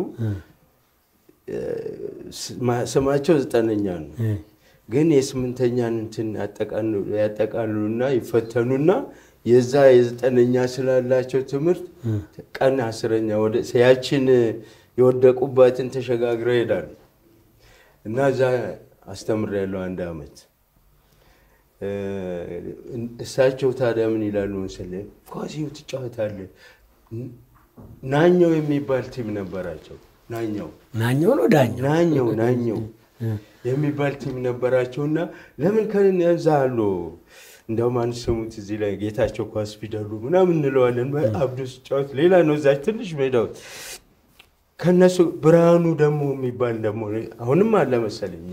ስማ- ስማቸው ዘጠነኛ ነው። ግን የስምንተኛን እንትን ያጠቃሉ- ያጠቃልሉና ይፈተኑና የዛ የዘጠነኛ ስላላቸው ትምህርት ቀን አስረኛ ወደ ያችን የወደቁባትን ተሸጋግረው ይሄዳሉ እና እዛ አስተምሬያለሁ አንድ አመት። እሳቸው ታዲያ ምን ይላሉ መሰለህ፣ ኳሲው ትጫወታለህ። ናኘው የሚባል ቲም ነበራቸው። ናኘው ናኛው ነው ዳኛው። ናኘው ናኘው የሚባል ቲም ነበራቸው እና ለምን ከዛ አሉ እንደውም አንድ ስሙት እዚህ ላይ ጌታቸው ኳስ ፊደሉ ምናምን እንለዋለን። አብዶ ሲጫወት ሌላ ነው እዛች ትንሽ ሜዳው ከነሱ ብርሃኑ ደግሞ የሚባል ደግሞ አሁንም አለ መሰለኝ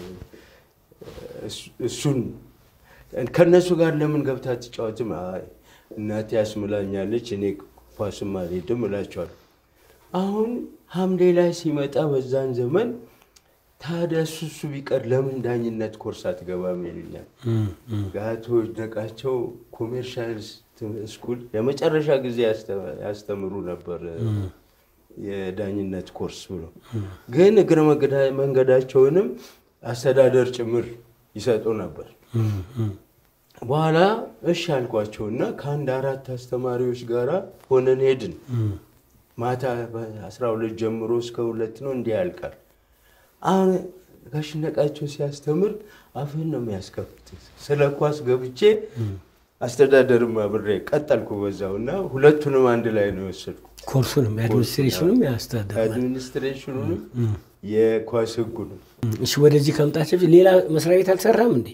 እሱን ከእነሱ ጋር ለምን ገብታ ትጫወትም? አይ እናቴ ያስምላኛለች እኔ ኳስም አልሄድም እላቸዋለሁ። አሁን ሐምሌ ላይ ሲመጣ በዛን ዘመን ታዲያ እሱ እሱ ቢቀር ለምን ዳኝነት ኮርስ አትገባም ይሉኛል። ጋቶ ነቃቸው ኮሜርሻል ስኩል የመጨረሻ ጊዜ ያስተምሩ ነበር የዳኝነት ኮርስ ብሎ ግን እግረ መንገዳቸውንም አስተዳደር ጭምር ይሰጡ ነበር። በኋላ እሺ አልኳቸውና ከአንድ አራት አስተማሪዎች ጋር ሆነን ሄድን። ማታ በአስራ ሁለት ጀምሮ እስከ ሁለት ነው እንዲህ ያልቃል። አሁን ጋሽ ነቃቸው ሲያስተምር አፍህን ነው የሚያስከፍት። ስለ ኳስ ገብቼ አስተዳደርም አብሬ ቀጠልኩ በዛው እና ሁለቱንም አንድ ላይ ነው የወሰድኩ። ኮርሱንም የአድሚኒስትሬሽኑም ያስተዳደር አድሚኒስትሬሽኑንም የኳስ ህጉንም። እሺ፣ ወደዚህ ከመምጣት በፊት ሌላ መስሪያ ቤት አልሰራም እንዴ?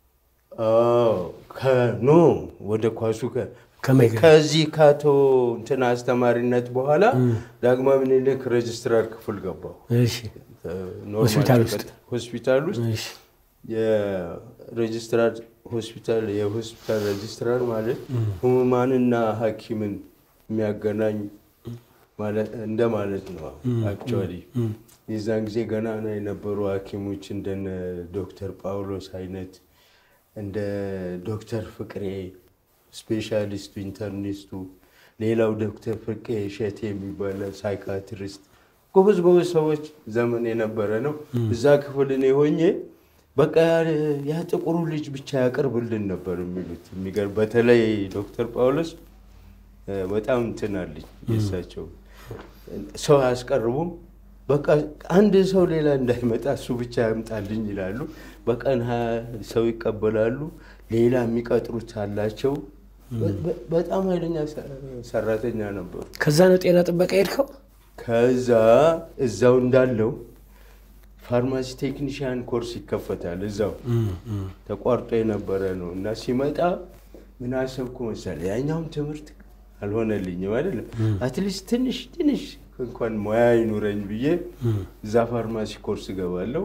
ኖ ወደ ኳሱ ከመገ ከዚህ ከአቶ እንትና አስተማሪነት በኋላ ዳግማዊ ምኒልክ ሬጅስትራር ክፍል ገባሁ። እሺ፣ ኖርማል ሆስፒታል ውስጥ? ሆስፒታል ውስጥ እሺ፣ የሬጅስትራር ሆስፒታል የሆስፒታል ሬጅስትራር ማለት ህሙማንና ሐኪምን የሚያገናኝ እንደ ማለት ነው። አክቹዋሊ የዛን ጊዜ ገናና የነበሩ ሐኪሞች እንደነ ዶክተር ጳውሎስ አይነት እንደ ዶክተር ፍቅሬ ስፔሻሊስቱ ኢንተርኒስቱ፣ ሌላው ዶክተር ፍቄ እሸቴ የሚባለ ሳይካትሪስት ጎበዝ ጎበዝ ሰዎች ዘመን የነበረ ነው። እዛ ክፍል እኔ ሆኜ በቃ ያ ጥቁሩ ልጅ ብቻ ያቅርብልን ነበር የሚሉት። የሚገርም በተለይ ዶክተር ጳውሎስ በጣም እንትን አለኝ የእሳቸው ሰው አያስቀርቡም። በቃ አንድ ሰው ሌላ እንዳይመጣ እሱ ብቻ ያምጣልኝ ይላሉ። በቀን ሀያ ሰው ይቀበላሉ። ሌላ የሚቀጥሩት አላቸው። በ- በጣም ኃይለኛ ሰ- ሰራተኛ ነበሩ። ከዛ ነው ጤና ጥበቃ ሄድከው? ከዛ እዛው እንዳለው ፋርማሲ ቴክኒሽያን ኮርስ ይከፈታል። እዛው ተቋርጦ የነበረ ነው እና ሲመጣ ምን አሰብኩ መሰለህ፣ ያኛውም ትምህርት አልሆነልኝም አይደለም። አትሊስት ትንሽ ትንሽ እንኳን ሙያ ይኑረኝ ብዬ እዛ ፋርማሲ ኮርስ እገባለሁ።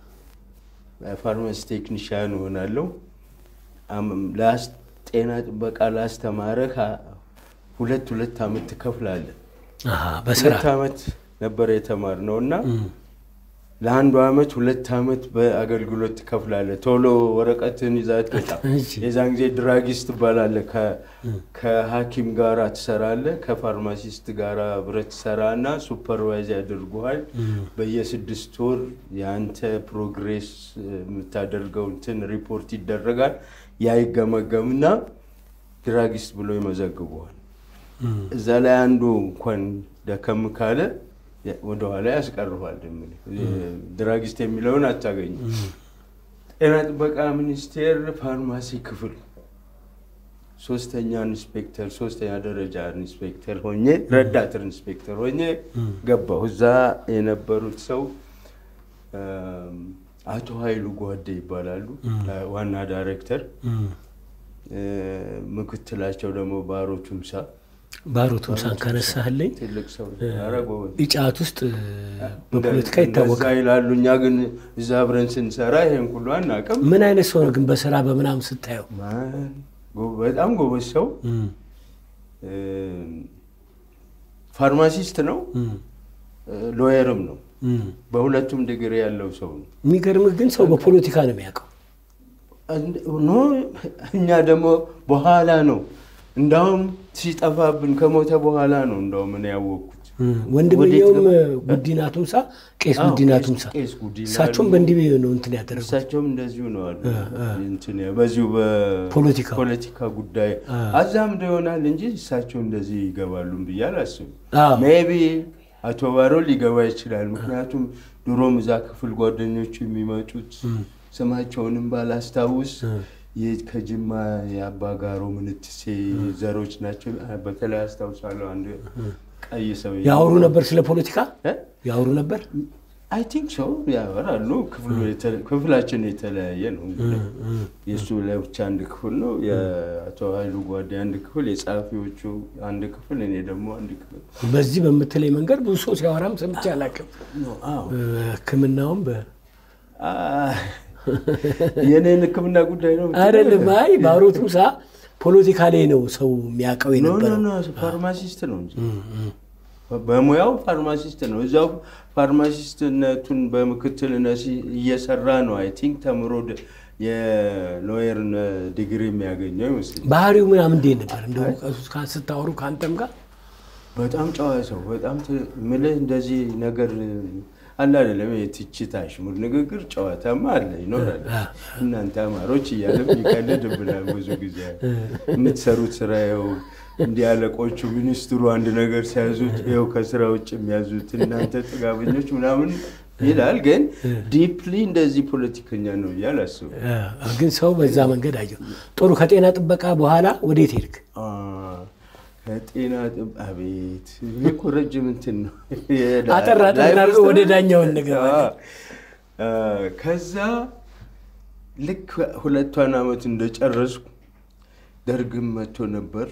ፋርማሲ ቴክኒሽያን እሆናለሁ። አም- ላስ- ጤና ጥበቃ ላስተማረህ ሁለት ሁለት ዓመት ትከፍላለህ። አሃ፣ በስራ ሁለት ዓመት ነበረ የተማርነው እና ለአንዱ ዓመት ሁለት ዓመት በአገልግሎት ትከፍላለህ። ቶሎ ወረቀትን ይዘህ አትወጣም። እሺ። የዛን ጊዜ ድራጊስት ትባላለህ። ከ- ከሐኪም ጋራ ትሰራለህ። ከፋርማሲስት ጋራ አብረህ ትሰራና ሱፐርቫይዝ ያደርጉሃል። በየስድስት ወር የአንተ ፕሮግሬስ የምታደርገው እንትን ሪፖርት ይደረጋል። ያ ይገመገምና ድራጊስት ብሎ ይመዘግቡሃል። እዛ ላይ አንዱ እንኳን ደከም ካለ ወደኋላ ያስቀርኋል። የምልህ ድራጊስት የሚለውን አታገኝም። ጤና ጥበቃ ሚኒስቴር ፋርማሲ ክፍል ሶስተኛ ኢንስፔክተር ሶስተኛ ደረጃ ኢንስፔክተር ሆኜ ረዳት ኢንስፔክተር ሆኜ ገባሁ። እዛ የነበሩት ሰው እም፣ አቶ ኃይሉ ጓዴ ይባላሉ፣ ዋና ዳይሬክተር። እ፣ ምክትላቸው ደግሞ ባሮ ቱምሳ ባሮ ቱምሳን ካነሳህልኝ ትልቅ ሰው ኧረ ጎበዝ ኢጫት ውስጥ በፖለቲካ እንደዛ ይታወቃል። ይላሉ። እኛ ግን እዛ አብረን ስንሰራ ይሄን ሁሉ አናውቅም። ምን አይነት ሰው ነው ግን በስራ በምናምን ስታየው? ማን ጎ- በጣም ጎበዝ ሰው እም፣ እም፣ ፋርማሲስት ነው፣ እም፣ ሎየርም ነው። እም። በሁለቱም ዲግሪ ያለው ሰው ነው። የሚገርምህ ግን ሰው በፖለቲካ ነው የሚያውቀው። እንደ- ኖ እኛ ደግሞ በኋላ ነው እንዳውም ሲጠፋብን ከሞተ በኋላ ነው እንዳውም እኔ ያወቅኩት። እም፣ ወንድምየውም ወዴት ጉዲና ቱምሳ፣ ቄስ አዎ፣ ጉዲና ቄስ- ቱምሳ ቄስ ጉዲና እሳቸውም ደግሞ- በእንዲህ ነው እንትን ያደረጉት። እሳቸውም እንደዚሁ ነው አሉ። እንትን በዚሁ ፖለቲካው። በፖለቲካ ጉዳይ አ። አዛምዶ ይሆናል እንጂ እሳቸው እንደዚህ ይገባሉም ብዬ አላስብም። አዎ። ሜቢ አቶ ባሮ ሊገባ ይችላል። ምክንያቱም ድሮም እዛ ክፍል ጓደኞቹ የሚመጡት ስማቸውንም ባላስታውስ ይህ ከጅማ የአባጋሮ ምንትሴ ዘሮች ናቸው። በተለይ አስታውሳለሁ አንድ ቀይ ሰው ያወሩ ነበር ስለ ፖለቲካ እ? ያወሩ ነበር። አይ ቲንክ ሶ ያወራሉ። ክፍሉ የተ- ክፍላችን የተለያየ ነው። እንግዲህ የእሱ ለብቻ አንድ ክፍል ነው፣ የአቶ ኃይሉ ጓዴ አንድ ክፍል፣ የጸሐፊዎቹ አንድ ክፍል፣ እኔ ደግሞ አንድ ክፍል። በዚህ በምትለይ መንገድ ብዙ ሰው ሲያወራም ሰምቼ አላውቅም። አዎ። ሕክምናውም በ አ፣ የኔን ሕክምና ጉዳይ ነው የምትለው? አይደለም። አይ ባሮ ቱምሳ ፖለቲካ ላይ ነው ሰው የሚያውቀው ኖ ኖ የነበረው። ኖ ፋርማሲስት ነው እንጂ በሙያው ፋርማሲስት ነው። እዛው ፋርማሲስትነቱን በምክትልነት ሲ- እየሰራ ነው። አይ ቲንክ ተምሮ ደ- የሎየር ዲግሪ የሚያገኘው ይመስለኛል። ባህሪው ምናምን እንዴት ነበር? እንደ እውቀቱ ካ- ስታወሩ ከአንተም ጋር በጣም ጨዋ ሰው በጣም ት- ምልህ እንደዚህ ነገር አለ አይደለም። የትችት አሽሙር ንግግር ጨዋታማ አለ ይኖራል። እናንተ አማሮች እያለም ይቀልድብናል ብዙ ጊዜ የምትሰሩት ስራ ይኸው እንዲህ አለቆቹ ሚኒስትሩ አንድ ነገር ሲያዙት ይኸው ከስራ ውጭ የሚያዙት እናንተ ጥጋበኞች ምናምን ይላል። ግን ዲፕሊ እንደዚህ ፖለቲከኛ ነው እያል አስቡ። አ፣ ግን ሰው በዛ መንገድ አየው። ጥሩ። ከጤና ጥበቃ በኋላ ወዴት ሄድክ? አ፣ ከጤና ጥብ አቤት ይሄ እኮ ረጅም እንትን ነው። አጠር አጠር አድርገው ወደ ዳኛው እንገባለን። አ፣ ከዛ ልክ ሁለቷን ዓመት እንደጨረስኩ ደርግም መጥቶ ነበር።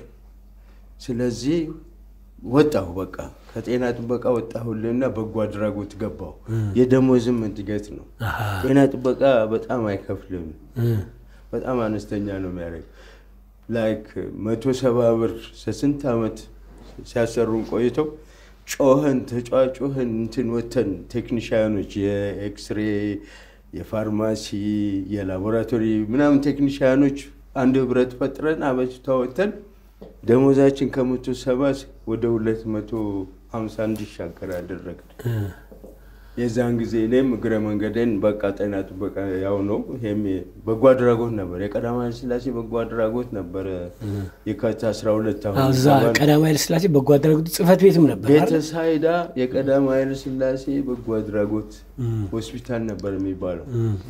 ስለዚህ ወጣሁ። በቃ ከጤና ጥበቃ ወጣሁልና በጎ አድራጎት ገባሁ። የደሞዝም እድገት ነው። አሃ፣ ጤና ጥበቃ በጣም አይከፍልም። እ፣ በጣም አነስተኛ ነው የሚያደርግ ላይክ መቶ ሰባ ብር ስንት ዓመት ሲያሰሩን ቆይተው ጮኸን ተጫጮኸን እንትን ወተን ቴክኒሽያኖች የኤክስሬ የፋርማሲ የላቦራቶሪ ምናምን ቴክኒሽያኖች አንድ ህብረት ፈጥረን አበጅታ ወተን ደሞዛችን ከመቶ ሰባ ወደ ሁለት መቶ ሀምሳ እንዲሻገር አደረግን። እ፣ የዛን ጊዜ እኔም እግረ መንገዴን በቃ ጤና ጥበቃ ያው ነው። ይሄም በጎ አድራጎት ነበር። የቀዳማዊ ኃይለ ሥላሴ በጎ አድራጎት ነበረ። የካቲት 12 አዎ፣ አሁን እዛ ይባላል። ቀዳማዊ ኃይለ ሥላሴ በጎ አድራጎት ጽሕፈት ቤትም ነበር አይደል? ቤተሳይዳ የቀዳማዊ ኃይለ ሥላሴ በጎ አድራጎት ሆስፒታል ነበር የሚባለው። እ፣ እ፣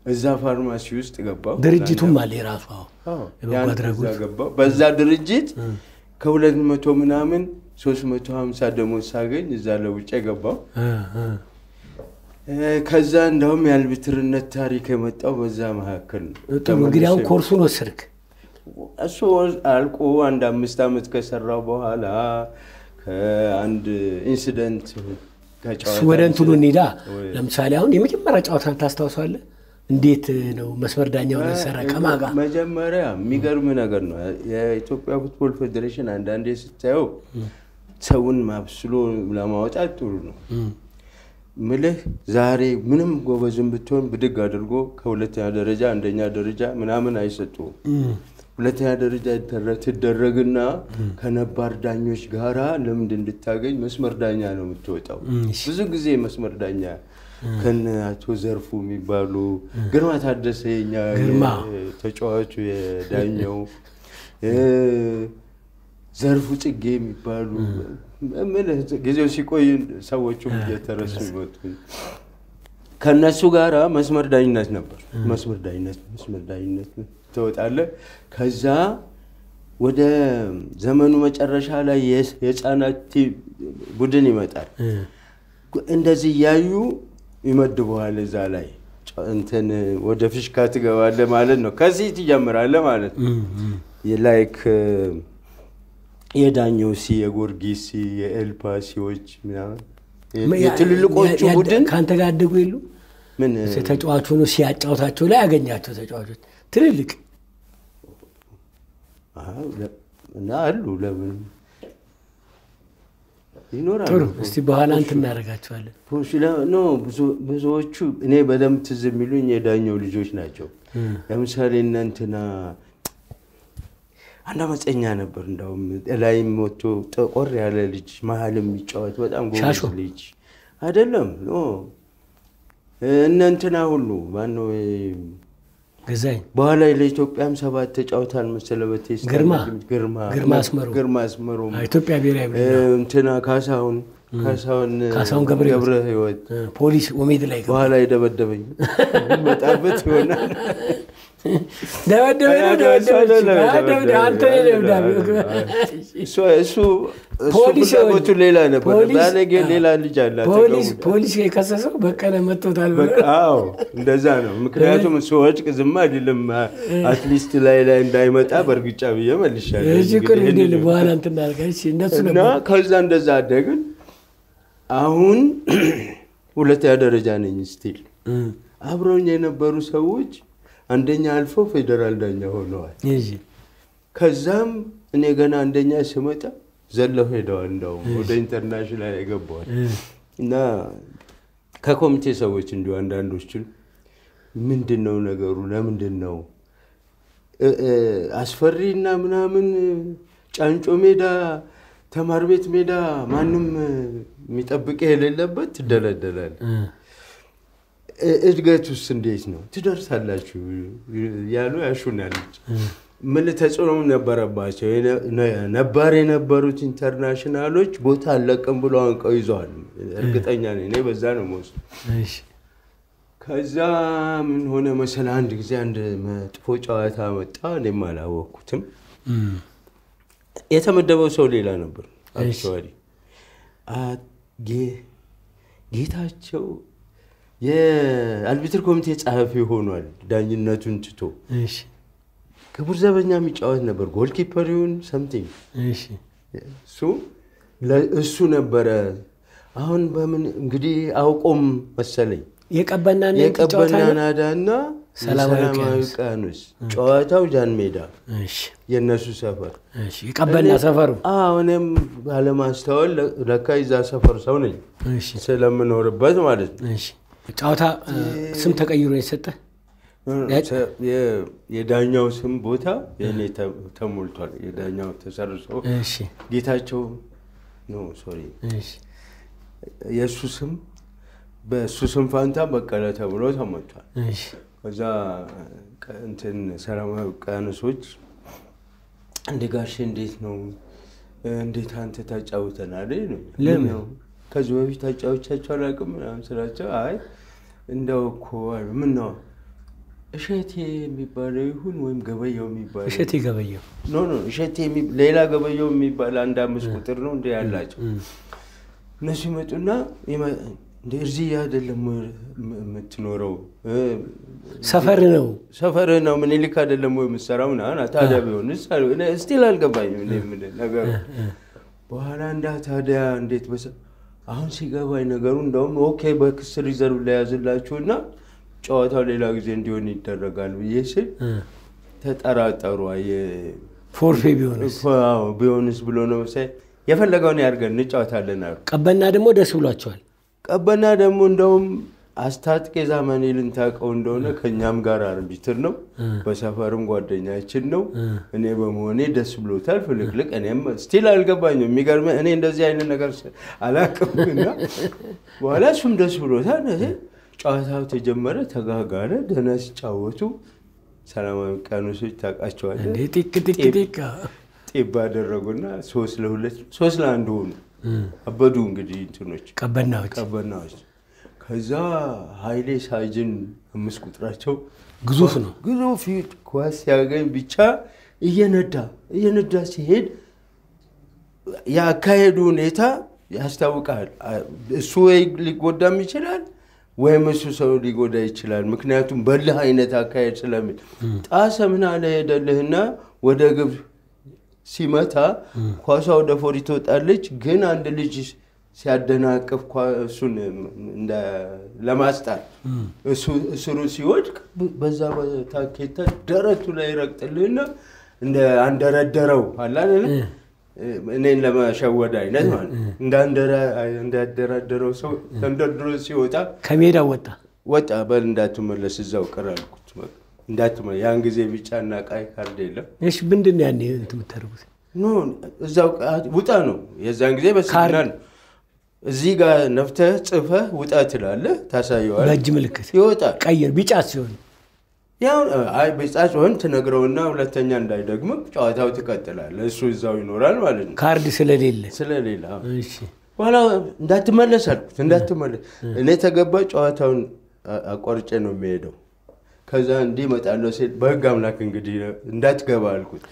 እዛ ፋርማሲ ውስጥ ገባሁ። ድርጅቱም አለ የራሱ አዎ። አዎ፣ የበጎ ያን አድራጎት። እዛ ገባሁ። በዛ ድርጅት ከሁለት መቶ ምናምን ሶስት መቶ ሀምሳ ደሞዝ ሳገኝ እዛ ለውጭ ገባሁ። እ፣ እ። እ፣ ከዛ እንደውም የአልቢትርነት ታሪክ የመጣው በዛ መካከል ነው። ጥሩ እንግዲህ አሁን ተመልሶ ኮርሱን ወሰድክ። እሱ አልቆ አንድ አምስት ዓመት ከሰራው በኋላ ከአንድ ኢንሲደንት ከጨዋታ ወደ እንትኑ እንሂዳ። ወይ- ለምሳሌ አሁን የመጀመሪያ ጨዋታን ታስታውሳለህ? እንዴት ነው መስመር ዳኛ ሆነ ሰራ ከማን ጋር? መጀመሪያ የሚገርም ነገር ነው። የኢትዮጵያ ፉትቦል ፌዴሬሽን አንዳንዴ ስታየው ሰውን ማብስሎ ለማውጣት ጥሩ ነው ምልህ ዛሬ ምንም ጎበዝም ብትሆን ብድግ አድርጎ ከሁለተኛ ደረጃ አንደኛ ደረጃ ምናምን አይሰጡም። ሁለተኛ ደረጃ ይደረ- ትደረግና ከነባር ዳኞች ጋራ ልምድ እንድታገኝ መስመር ዳኛ ነው የምትወጣው። እሺ። ብዙ ጊዜ መስመር ዳኛ ከነ አቶ ዘርፉ የሚባሉ ግርማ ታደሰ የኛ ግርማ። የ- ተጫዋቹ የዳኘው እ፣ ዘርፉ ጽጌ የሚባሉ ምልህ ጊዜው ሲቆይ ሰዎቹም እየተረሱ ይመጡ። ከእነሱ ጋራ መስመር ዳኝነት ነበር። መስመር ዳኝነት መስመር ዳኝነት ትወጣለህ። ከዛ ወደ ዘመኑ መጨረሻ ላይ የስ- የህፃናት ቲ- ቡድን ይመጣል። እ፣ እንደዚህ እያዩ ይመድበዋል። እዛ ላይ ጨ- እንትን ወደ ፍሽካ ትገባለህ ማለት ነው። ከዚህ ትጀምራለህ ማለት ነው። እ፣ እ። የላይክ የዳኘው ሲ የጎርጊስ ሲ የኤልፓሲዎች ምናምን የ- የትልልቆቹ ያ- ያ- ቡድን ከአንተ ጋር አደጉ የሉ ምን ተጫዋቹ ነው ሲያጫውታቸው ላይ ያገኛቸው ተጫዋቾች ትልልቅ አዎ፣ ለ- እና አሉ ለምን ይኖራሉ። ጥሩ። እስቲ በኋላ እንትን እናደርጋቸዋለን። ፖሽ ለ- ኖ ብዙ- ብዙዎቹ እኔ በደንብ ትዝ የሚሉኝ የዳኘው ልጆች ናቸው። ለምሳሌ እነ እንትና አንድ አመፀኛ ነበር። እንዳውም ላይም ወጥቶ ጠቆር ያለ ልጅ መሀል የሚጫወት በጣም ጎበዝ ሻሾ? ልጅ አይደለም። ኖ እነ እንትና ሁሉ ማነው ገዛኝ በኋላ ለኢትዮጵያም ሰባት ተጫውታል መሰለህ በቴስታ ግርማ? ግርማ ግርማ አስመሮ? ግርማ አስመሮም አዎ፣ ኢትዮጵያ ብሔራዊ እ፣ ቡድን እንትና ካሳሁን ካሳሁን ካሳሁን ገብረ ሕይወት። ገብረ ሕይወት እ፣ ፖሊስ ኦሜድ ላይ ገባ። በኋላ የደበደበኝ መጣበት ይሆናል። ደበደበ ነው አይ፣ ደበደበ እሱ አይደለም አይ፣ ደብደ- አንተ ነህ ደብዳቤው። እሱ እሱ እሱ ፖሊስ ፍላጎቱ ሌላ ነበር። ፖሊስ- ባለጌ ሌላ ልጅ አለ ፖሊስ አጠገቡ። ፖሊስ የከሰሰው በቀለ መጥቶታል ብሎ በቃ አዎ እንደዛ ነው። ምክንያቱም እሱ ወጭቅ ዝም አይደለም አትሊስት ላይ ላይ እንዳይመጣ በእርግጫ ብዬ መልሻለሁ። እዚህ ቅር እንግዲህ እንዴ ይህንን- በኋላ እንትን እናድርጋ። እሺ እነሱ እና ነበር ከዛ እንደዛ አደግን። አሁን ሁለተኛ ደረጃ ነኝ ስቲል እ፣ አብረውኝ የነበሩ ሰዎች አንደኛ አልፈው ፌዴራል ዳኛ ሆነዋል። እሺ ከዛም እኔ ገና አንደኛ ስመጣ ዘለው ሄደዋል። እንደውም ወደ ኢንተርናሽናል የገባዋል እ፣ እና ከኮሚቴ ሰዎች እንዲሁ አንዳንዶችን ምንድን ነው ነገሩ? ለምንድን ነው እ- እ፣ አስፈሪ እና ምናምን ጫንጮ ሜዳ ተማር ቤት ሜዳ ማንም የሚጠብቅ የሌለበት ትደለደላል። እ፣ እድገት ውስጥ እንዴት ነው ትደርሳላችሁ ያሉ ያሹናል። ምን ተጽዕኖም ነበረባቸው። የነ- ነባር የነበሩት ኢንተርናሽናሎች ቦታ አለቅም ብሎ አንቀው ይዘዋል። እርግጠኛ ነኝ እኔ በዛ ነው መውሰድ። እሺ ከዛ ምን ሆነ መሰለ፣ አንድ ጊዜ አንድ መጥፎ ጨዋታ መጣ። እኔም አላወቅኩትም። እ፣ የተመደበው ሰው ሌላ ነበር። እሺ። አክቹዋሊ አ- ጌ- ጌታቸው የአልቢትር ኮሚቴ ጸሐፊ ሆኗል። ዳኝነቱን ትቶ እሺ ክቡር ዘበኛ የሚጫወት ነበር። ጎልኪፐር ይሁን ሰምቲንግ እሺ እሱ ለ- እሱ ነበረ። አሁን በምን እንግዲህ አውቆም መሰለኝ የቀበናና የቀበና የተጫወታ ነው? ናዳና ሰላማዊ ሰላማዊ ውቅያኖስ። ውቅያኖስ ጨዋታው ጃን ሜዳ እሺ የእነሱ ሰፈር እሺ የቀበና እኔ- ሰፈሩ አዎ፣ እኔም ባለማስተዋል ለ- ለካ ይዛ ሰፈር ሰው ነኝ እሺ ስለምኖርበት ማለት ነው። እሺ ጨዋታ እ፣ ስም ተቀይሮ የሰጠ ተ- የ- የዳኛው ስም ቦታ የእኔ ተ- ተሞልቷል። የዳኛው ተሰርሶ እሺ ጌታቸው ኖ ሶሪ እሺ የእሱ ስም በእሱ ስም ፋንታ በቀለ ተብሎ ተሞልቷል። እሺ ከዛ ቀ- እንትን ሰላማዊ ውቅያኖሶች እንደ ጋሼ እንዴት ነው እንዴት አንተ ታጫውተናል? ይሉኛል። ለምን? ምን ነው ከዚህ በፊት ታጫውቻቸው አላውቅም ምናምን ስላቸው አይ እንደው እኮ አሉ። ምን ነው እሸቴ የሚባለው ይሁን ወይም ገበያው የሚባለው እሸቴ ገበየው ኖ ኖ እሸቴ የሚ- ሌላ ገበያው የሚባል አንድ አምስት ቁጥር ነው እንደ ያላቸው እነሱ ይመጡና ይመ- እንደ እዚህ አይደለም የም- የምትኖረው እ፣ ሰፈር ነው። ሰፈር ነው ምኒልክ አይደለም ወይ የምትሰራው ምናምን ታዲያ ቢሆን ስቲል አልገባኝም እኔ ምን ነገሩ በኋላ እንዳ ታዲያ እንዴት በሰ አሁን ሲገባኝ ነገሩ እንደውም ኦኬ በክስ ሪዘርቭ ለያዝላችሁና ጨዋታው ሌላ ጊዜ እንዲሆን ይደረጋል ብዬ ስል ተጠራጠሩ አየ- ፎርፌ ቢሆንስ አዎ፣ ቢሆንስ ብሎ ነው መሰለኝ የፈለገውን ያድርገን እንጫወታለን አሉ ቀበና ደግሞ ደስ ብሏቸዋል። ቀበና ደግሞ እንደውም አስታጥቄ ዛመኔ ልንታውቀው እንደሆነ ከእኛም ጋር አርቢትር ነው፣ በሰፈርም ጓደኛችን ነው። እኔ በመሆኔ ደስ ብሎታል ፍልቅልቅ። እኔም ስቲል አልገባኝም። የሚገርምህ እኔ እንደዚህ አይነት ነገር አላውቅም እና በኋላ እሱም ደስ ብሎታል። እህ ጨዋታው ተጀመረ፣ ተጋጋለ። ደህና ሲጫወቱ ሰላማዊ ውቅያኖሶች ታውቃቸዋለህ። እንዴ ጢቅ ጢቅ ጢቅ ጤባ አደረጉና ሶስት ለሁለት ሶስት ለአንድ ሆኑ። አበዱ እንግዲህ እንትኖች ቀበናዎች ቀበናዎች ከዛ ኃይሌ ሳጅን አምስት ቁጥራቸው ግዙፍ ነው። ግዙፍ ፊት ኳስ ሲያገኝ ብቻ እየነዳ እየነዳ ሲሄድ የአካሄዱ ሁኔታ ያስታውቃል። እሱ ወይ ሊጎዳም ይችላል ወይም እሱ ሰው ሊጎዳ ይችላል። ምክንያቱም በልህ አይነት አካሄድ ስለሚል ጣሰ ምን አለ ሄደልህና ወደ ግብ ሲመታ ኳሷ ወደ ፎሪ ትወጣለች። ግን አንድ ልጅ ሲያደናቅፍ እሱን ለማስጣል እሱ እስሩ ሲወድቅ በዛ በታኬታ ደረቱ ላይ ይረግጥልህና እንደ አንደረደረው አለ አይደለ? እኔን ለመሸወድ አይነት ማለት እንዳደራደረው ሰው ተንደርድሮ ሲወጣ ከሜዳ ወጣ ወጣ። በል እንዳትመለስ እዛው ቅር አልኩት። እንዳትመለስ ያን ጊዜ ቢጫና ቀይ ካርድ የለም። እሺ ምንድን ነው ያኔ እንትን የምታደርጉት? ኖ እዛው ውጣ ነው። የዛን ጊዜ በሲግናል እዚህ ጋር ነፍተህ ጽፈህ ውጣ ትላለህ፣ ታሳየዋለህ። በእጅ ምልክት ይወጣል። ቀይ ቢጫ ሲሆን ያው አይ ቢጫ ሲሆን ትነግረውና ሁለተኛ እንዳይደግም ጨዋታው ትቀጥላለህ። እሱ እዛው ይኖራል ማለት ነው ካርድ ስለሌለ ስለሌላ እሺ በኋላ እንዳትመለስ አልኩት። እንዳትመለስ እኔ ተገባ ጨዋታውን አቋርጬ ነው የሚሄደው። ከዛ እንዲህ እመጣለሁ ሲል በህግ አምላክ እንግዲህ እንዳትገባ አልኩት።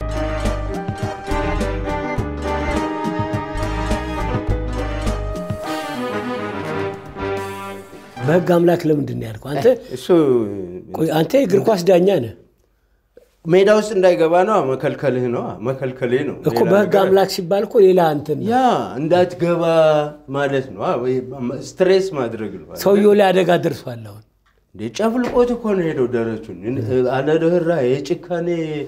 በህግ አምላክ ለምንድን ነው ያልከው? አንተ እሱ ቆይ አንተ የእግር ኳስ ዳኛ ነህ ሜዳ ውስጥ እንዳይገባ ነው መከልከልህ ነው መከልከሌ ነው እኮ በህግ አምላክ ሲባል እኮ ሌላ እንትን ነው። ያ እንዳትገባ ማለት ነው። ስትሬስ ማድረግ ነው። ሰውየው ላይ አደጋ ደርሷል። አሁን እንደ ጨፍልቆት እኮ ነው ሄደው ደረቱን አለደህራ የጭካኔ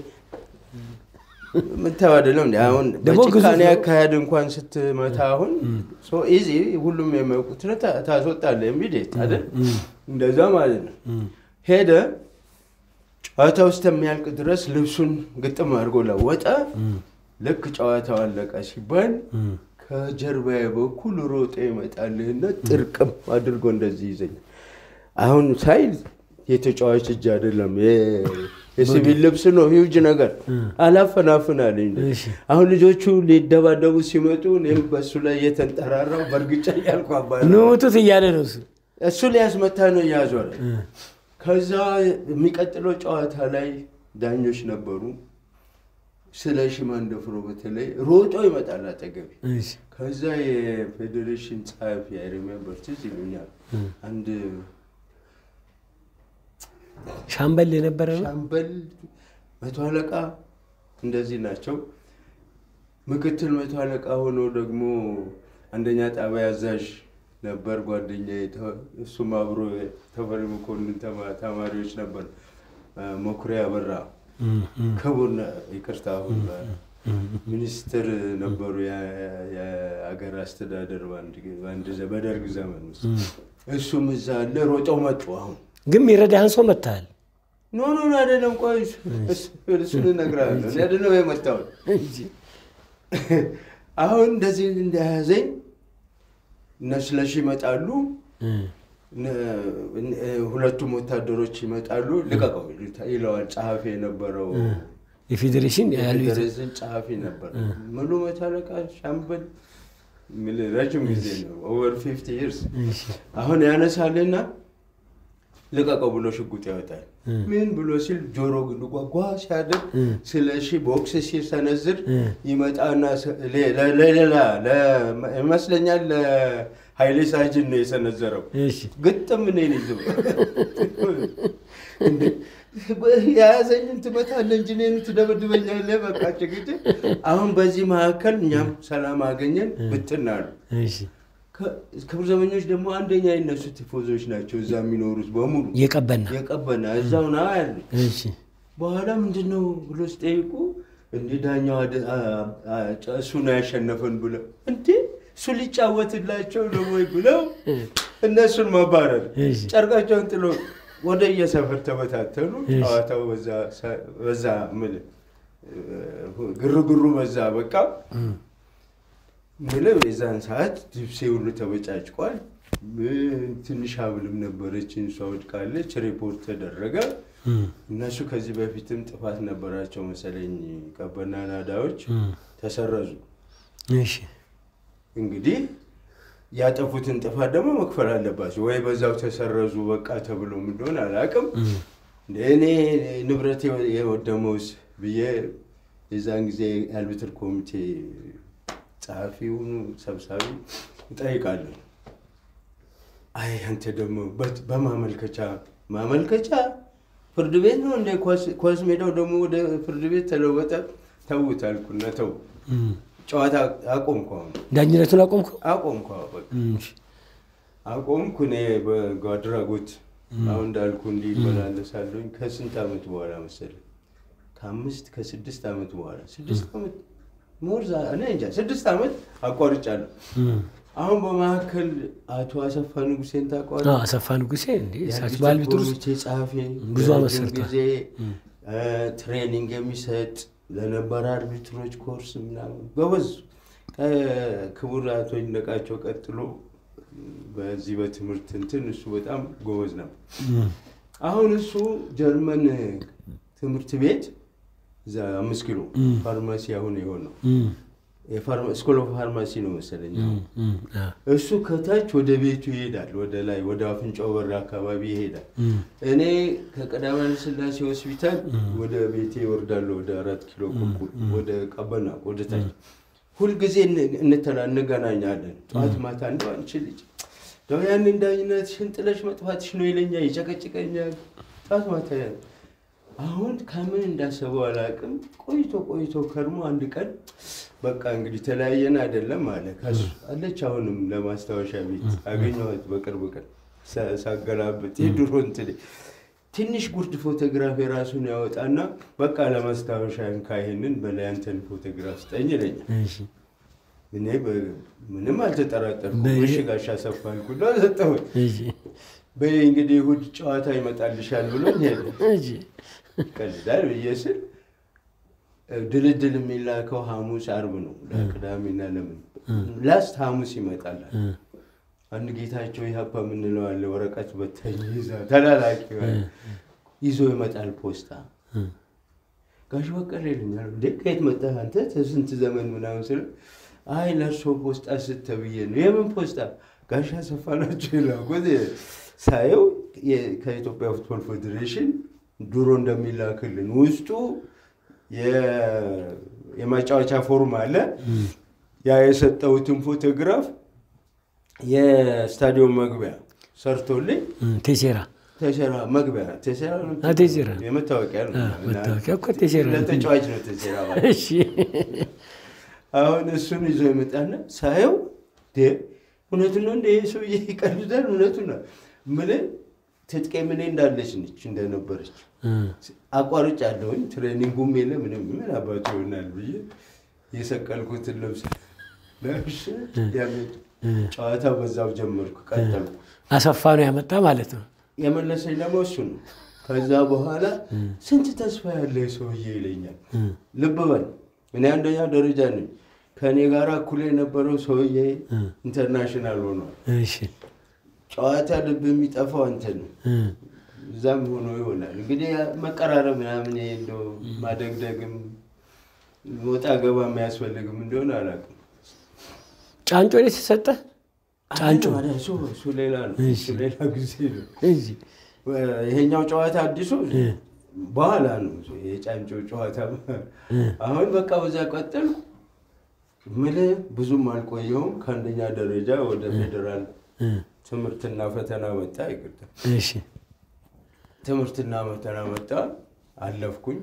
ምታው አይደለም እንዲ አሁን ደግሞ ግዙፍ በጭካኔ ነው። አካሄድ እንኳን ስትመታ አሁን ኢዚ ሁሉም የሚያውቁት ነው ታ- ታስወጣለህ ኢሚዲየት አይደል እንደዛ ማለት ነው ሄደ ጨዋታ ውስጥ የሚያልቅ ድረስ ልብሱን ግጥም አድርጎ ለወጠ ልክ ጨዋታው አለቀ ሲባል ከጀርባዬ በኩል ሮጦ ይመጣልህና ጥርቅም አድርጎ እንደዚህ ይዘኛል አሁን ሳይ የተጫዋች እጅ አይደለም የ- የሲቪል ልብስ ነው ሂውጅ ነገር አላፈናፍናልኝ እሺ። አሁን ልጆቹ ሊደባደቡ ሲመጡ እኔም በእሱ ላይ እየተንጠራራው በእርግጫ እያልኩ አባረ ንውጡት እያለ ነው እሱ። እሱ ሊያስመታ ነው እያዞረ ከዛ የሚቀጥለው ጨዋታ ላይ ዳኞች ነበሩ ስለ ሽማንደፍሮ በተለይ ሮጦ ይመጣል አጠገቤ እሺ ከዛ የፌዴሬሽን ጸሐፊ አይሪሜምበር ትዝ ይሉኛል አንድ ሻምበል የነበረ ነው። ሻምበል መቶ አለቃ እንደዚህ ናቸው። ምክትል መቶ አለቃ ሆኖ ደግሞ አንደኛ ጣቢያ አዛዥ ነበር ጓደኛ። እሱም አብሮ ተፈሪ መኮንን ተማ- ተማሪዎች ነበር። መኩሪያ በራ ክቡር ነ- ይቅርታ አሁን ሚኒስትር ነበሩ የ- የአገር አስተዳደር በአንድ ጊዜ- በአንድ ዘ- በደርግ ዘመን ውስጥ እሱም እዛ አለ። ሮጠው መጡ አሁን ግን የሚረዳህን ሰው መታሃል። ኖ ኖ ኖ አይደለም። ቆይ እሱን እነግርሃለሁ። እኔ አይደለም የመጣሁት። አሁን እንደዚህ እንደያዘኝ እነ ስለሺ ይመጣሉ። እነ- እነ- ሁለቱም ወታደሮች ይመጣሉ። ልቀቀው ይለዋል ጸሐፊ የነበረው የፌዴሬሽን ያሉ የፌዴሬሽን ጸሐፊ ነበር። ሙሉ መቶ አለቃ ሻምበል የሚል ረጅም ጊዜ ነው ኦቨር ፊፍቲ ይርስ አሁን ያነሳልና ልቀቀው ብሎ ሽጉጥ ያወጣል። ምን ብሎ ሲል ጆሮ ግን ጓጓ ሲያደርግ ስለ ሺ ቦክስ ሲሰነዝር ይመጣና ስ- ሌ- ለ- ለሌላ ለ- ይመስለኛል ለኃይሌ ሳጅን ነው የሰነዘረው። እሺ ግጥም እኔን ይዞ እንዴ፣ የያዘኝን ትመታለህ እንጂ እኔን ትደበድበኛለህ። በቃ ጭቅጭቅ። አሁን በዚህ መካከል እኛም ሰላም አገኘን፣ ብትን አሉ። እሺ ከ- ክብር ዘበኞች ደግሞ አንደኛ የነሱ ቲፎዞች ናቸው እዛ የሚኖሩት በሙሉ የቀበና የቀበና እዛው ና ያሉ። እሺ በኋላ ምንድን ነው ብሎ ሲጠይቁ እንዲ ዳኛው አደ- አ- አ- ጨ- እሱ ነው ያሸነፈን ብለው እንዴ እሱ ሊጫወትላቸው ነው ወይ ብለው እነሱን ማባረር እሺ ጨርቃቸውን ጥሎ ወደ የሰፈር ተበታተኑ። እሺ። ጨዋታው በዛ ሰ- በዛ ምል ግርግሩ በዛ በቃ ምለው የዛን ሰዓት ልብሴ ሁሉ ተበጫጭቋል። ምን ትንሽ ሀብልም ነበረችን እሷ ወድቃለች። ሪፖርት ተደረገ። እም፣ እነሱ ከዚህ በፊትም ጥፋት ነበራቸው መሰለኝ ቀበና ናዳዎች እም፣ ተሰረዙ። እሺ እንግዲህ ያጠፉትን ጥፋት ደግሞ መክፈል አለባቸው ወይ በዛው ተሰረዙ በቃ ተብሎ ምን እንደሆነ አላውቅም። እም፣ እኔ ንብረት የወደመውስ ብዬ የዛን ጊዜ የአልብትር ኮሚቴ ጸሐፊውን ሰብሳቢ እጠይቃለሁ። አይ አንተ ደግሞ በት- በማመልከቻ ማመልከቻ ፍርድ ቤት ነው እንደ ኳስ- ኳስ ሜዳው ደግሞ ወደ ፍርድ ቤት ተለወጠ። ተውት አልኩና ተው እም። ጨዋታ አቆምኩ። አሁን ዳኝነቱን አቆምከው? አቆምኩ አዎ፣ በቃ እም፣ እሺ አቆምኩ። እኔ በጎ አድራጎት አሁን እንዳልኩ እንዲህ ይመላለሳለሁኝ። ከስንት ዓመት በኋላ መሰለኝ ከአምስት ከስድስት ዓመት በኋላ ስድስት ዓመት ሞርዛ እኔ እንጃ ስድስት ዓመት አቋርጫለሁ። እም። አሁን በመካከል አቶ አሰፋ ንጉሴን ታውቀዋለህ? አዎ፣ አሰፋ ንጉሴ እንዴ እሳቸው የአዲስ በአልቢትር ውስጥ ኮሚቴ ጸሐፊ ብዙ ዓመት ረጅም ሰርቷል። ጊዜ እ፣ ትሬኒንግ የሚሰጥ ለነበረ አርቢትሮች ኮርስ ምናምን ጎበዝ ከክቡር አቶ ይነቃቸው ቀጥሎ በዚህ በትምህርት እንትን እሱ በጣም ጎበዝ ነበር። እም፣ አሁን እሱ ጀርመን ትምህርት ቤት እዛ አምስት ኪሎ እም። ፋርማሲ አሁን የሆነው እም፣ ስኩል ኦፍ ፋርማሲ ነው መሰለኝ እም፣ አሁን። እም፣ አዎ፣ እሱ ከታች ወደ ቤቱ ይሄዳል፣ ወደ ላይ ወደ አፍንጫው በር አካባቢ ይሄዳል። እም፣ እኔ ከቀዳማዊ ኃይለ ሥላሴ ሆስፒታል ወደ ቤቴ እወርዳለሁ፣ ወደ አራት ኪሎ ቁልቁል ወደ ቀበና ወደ ታች ሁልጊዜ እን- እንተላ እንገናኛለን። ጠዋት ማታ እንደው አንቺ ልጅ እንደው ያንን ዳኝነትሽን ጥለሽ መጥፋትሽ ነው ይለኛል፣ ይጨቀጭቀኛል። ጠዋት ማታ ያ- አሁን ከምን እንዳሰበው አላውቅም። ቆይቶ ቆይቶ ከርሞ አንድ ቀን በቃ እንግዲህ ተለያየን አይደለም አለ። ከሱ አለች አሁንም ለማስታወሻ ቤት አገኘኋት በቅርብ ቀን ሳ- ሳገላብጥ የድሮ እንትን ትንሽ ጉርድ ፎቶግራፍ የራሱን ያወጣና በቃ ለማስታወሻ እንካ ይሄንን በላይ አንተን ፎቶግራፍ ስጠኝ ይለኛል። እሺ እኔ በ- ምንም አልተጠራጠርኩም። በ- እሺ ጋሽ አሰፋ አልኩና ሰጠሁት። እሺ በይ እንግዲህ እሑድ ጨዋታ ይመጣልሻል ብሎኝ ሄደ። እሺ ቀልዳል ብዬ ስል ድልድል የሚላከው ሐሙስ አርብ ነው ለቅዳሜና ለምን ላስት ሐሙስ ይመጣላል። እም፣ አንድ ጌታቸው ኢህአፓ የምንለው አለ ወረቀት በተኝ ይዛ ተላላኪ ይዞ ይመጣል ፖስታ እም፣ ጋሽ በቀለ ይሉኛል። እንዴ ከየት መጣህ አንተ ስንት ዘመን ምናምን ስለ አይ ለእርሶ ፖስታ ስተብዬ ነው። የምን ፖስታ? ጋሽ አሰፋ ናቸው የላኩት። ሳየው የ- ከኢትዮጵያ ፉትቦል ፌዴሬሽን ድሮ እንደሚላክልን ውስጡ የ- የማጫወቻ ፎርም አለ። ያ የሰጠሁትን ፎቶግራፍ የስታዲየም መግቢያ ሰርቶልኝ እም፣ ቴሴራ ተሰራ መግቢያ ተሰራ ነው አ፣ ቴሴራ የመታወቂያ ነው። አ፣ መታወቂያ እኮ ቴሴራ ነው። ለተጫዋች ነው ተሰራ ማለት። እሺ አሁን እሱን ይዞ ይመጣና ሳየው ደ እውነቱን ነው እንደ ይህ ሰውዬ ይቀልዳል። እውነቱን ነው የምልህ ትጥቄ ምን እንዳለች ነች እንደነበረች እም፣ አቋርጭ አለሁኝ። ትሬኒንጉም የለ ምንም ምን አባቱ ይሆናል ብዬ የሰቀልኩትን ልብስ ለብሼ ያንን ጨዋታ በዛው ጀመርኩ፣ ቀጠልኩ። አሰፋ ነው ያመጣ ማለት ነው። የመለሰኝ ደግሞ እሱ ነው። ከዛ በኋላ ስንት ተስፋ ያለ ሰውዬ ይለኛል። እም፣ ልብ በል እኔ አንደኛ ደረጃ ነኝ። ከእኔ ጋር እኩል የነበረው ሰውዬ ኢንተርናሽናል ሆኗል። እሺ ጨዋታ ልብ የሚጠፋው አንተ ነው። እም፣ እዛም ሆኖ ይሆናል እንግዲህ መቀራረብ ምናምን ይሄ እንደው ማደግደግም ወጣ ገባ የሚያስፈልግም እንደሆነ አላውቅም። ጫንጮ ላይ ተሰጠ ጫንጮ አይ፣ እሱ እሱ ሌላ ነው። እሱ ሌላ ጊዜ ነው። እሺ ይሄኛው ጨዋታ አዲሱ በኋላ ነው የጫንጮ ጨዋታ። አሁን በቃ በዛ ቀጠልኩ። ምልህ ብዙም አልቆየውም። ከአንደኛ ደረጃ ወደ ፌዴራል ትምህርትና ፈተና መጣ። ይቅርታ እሺ ትምህርትና ፈተና መጣ፣ አለፍኩኝ።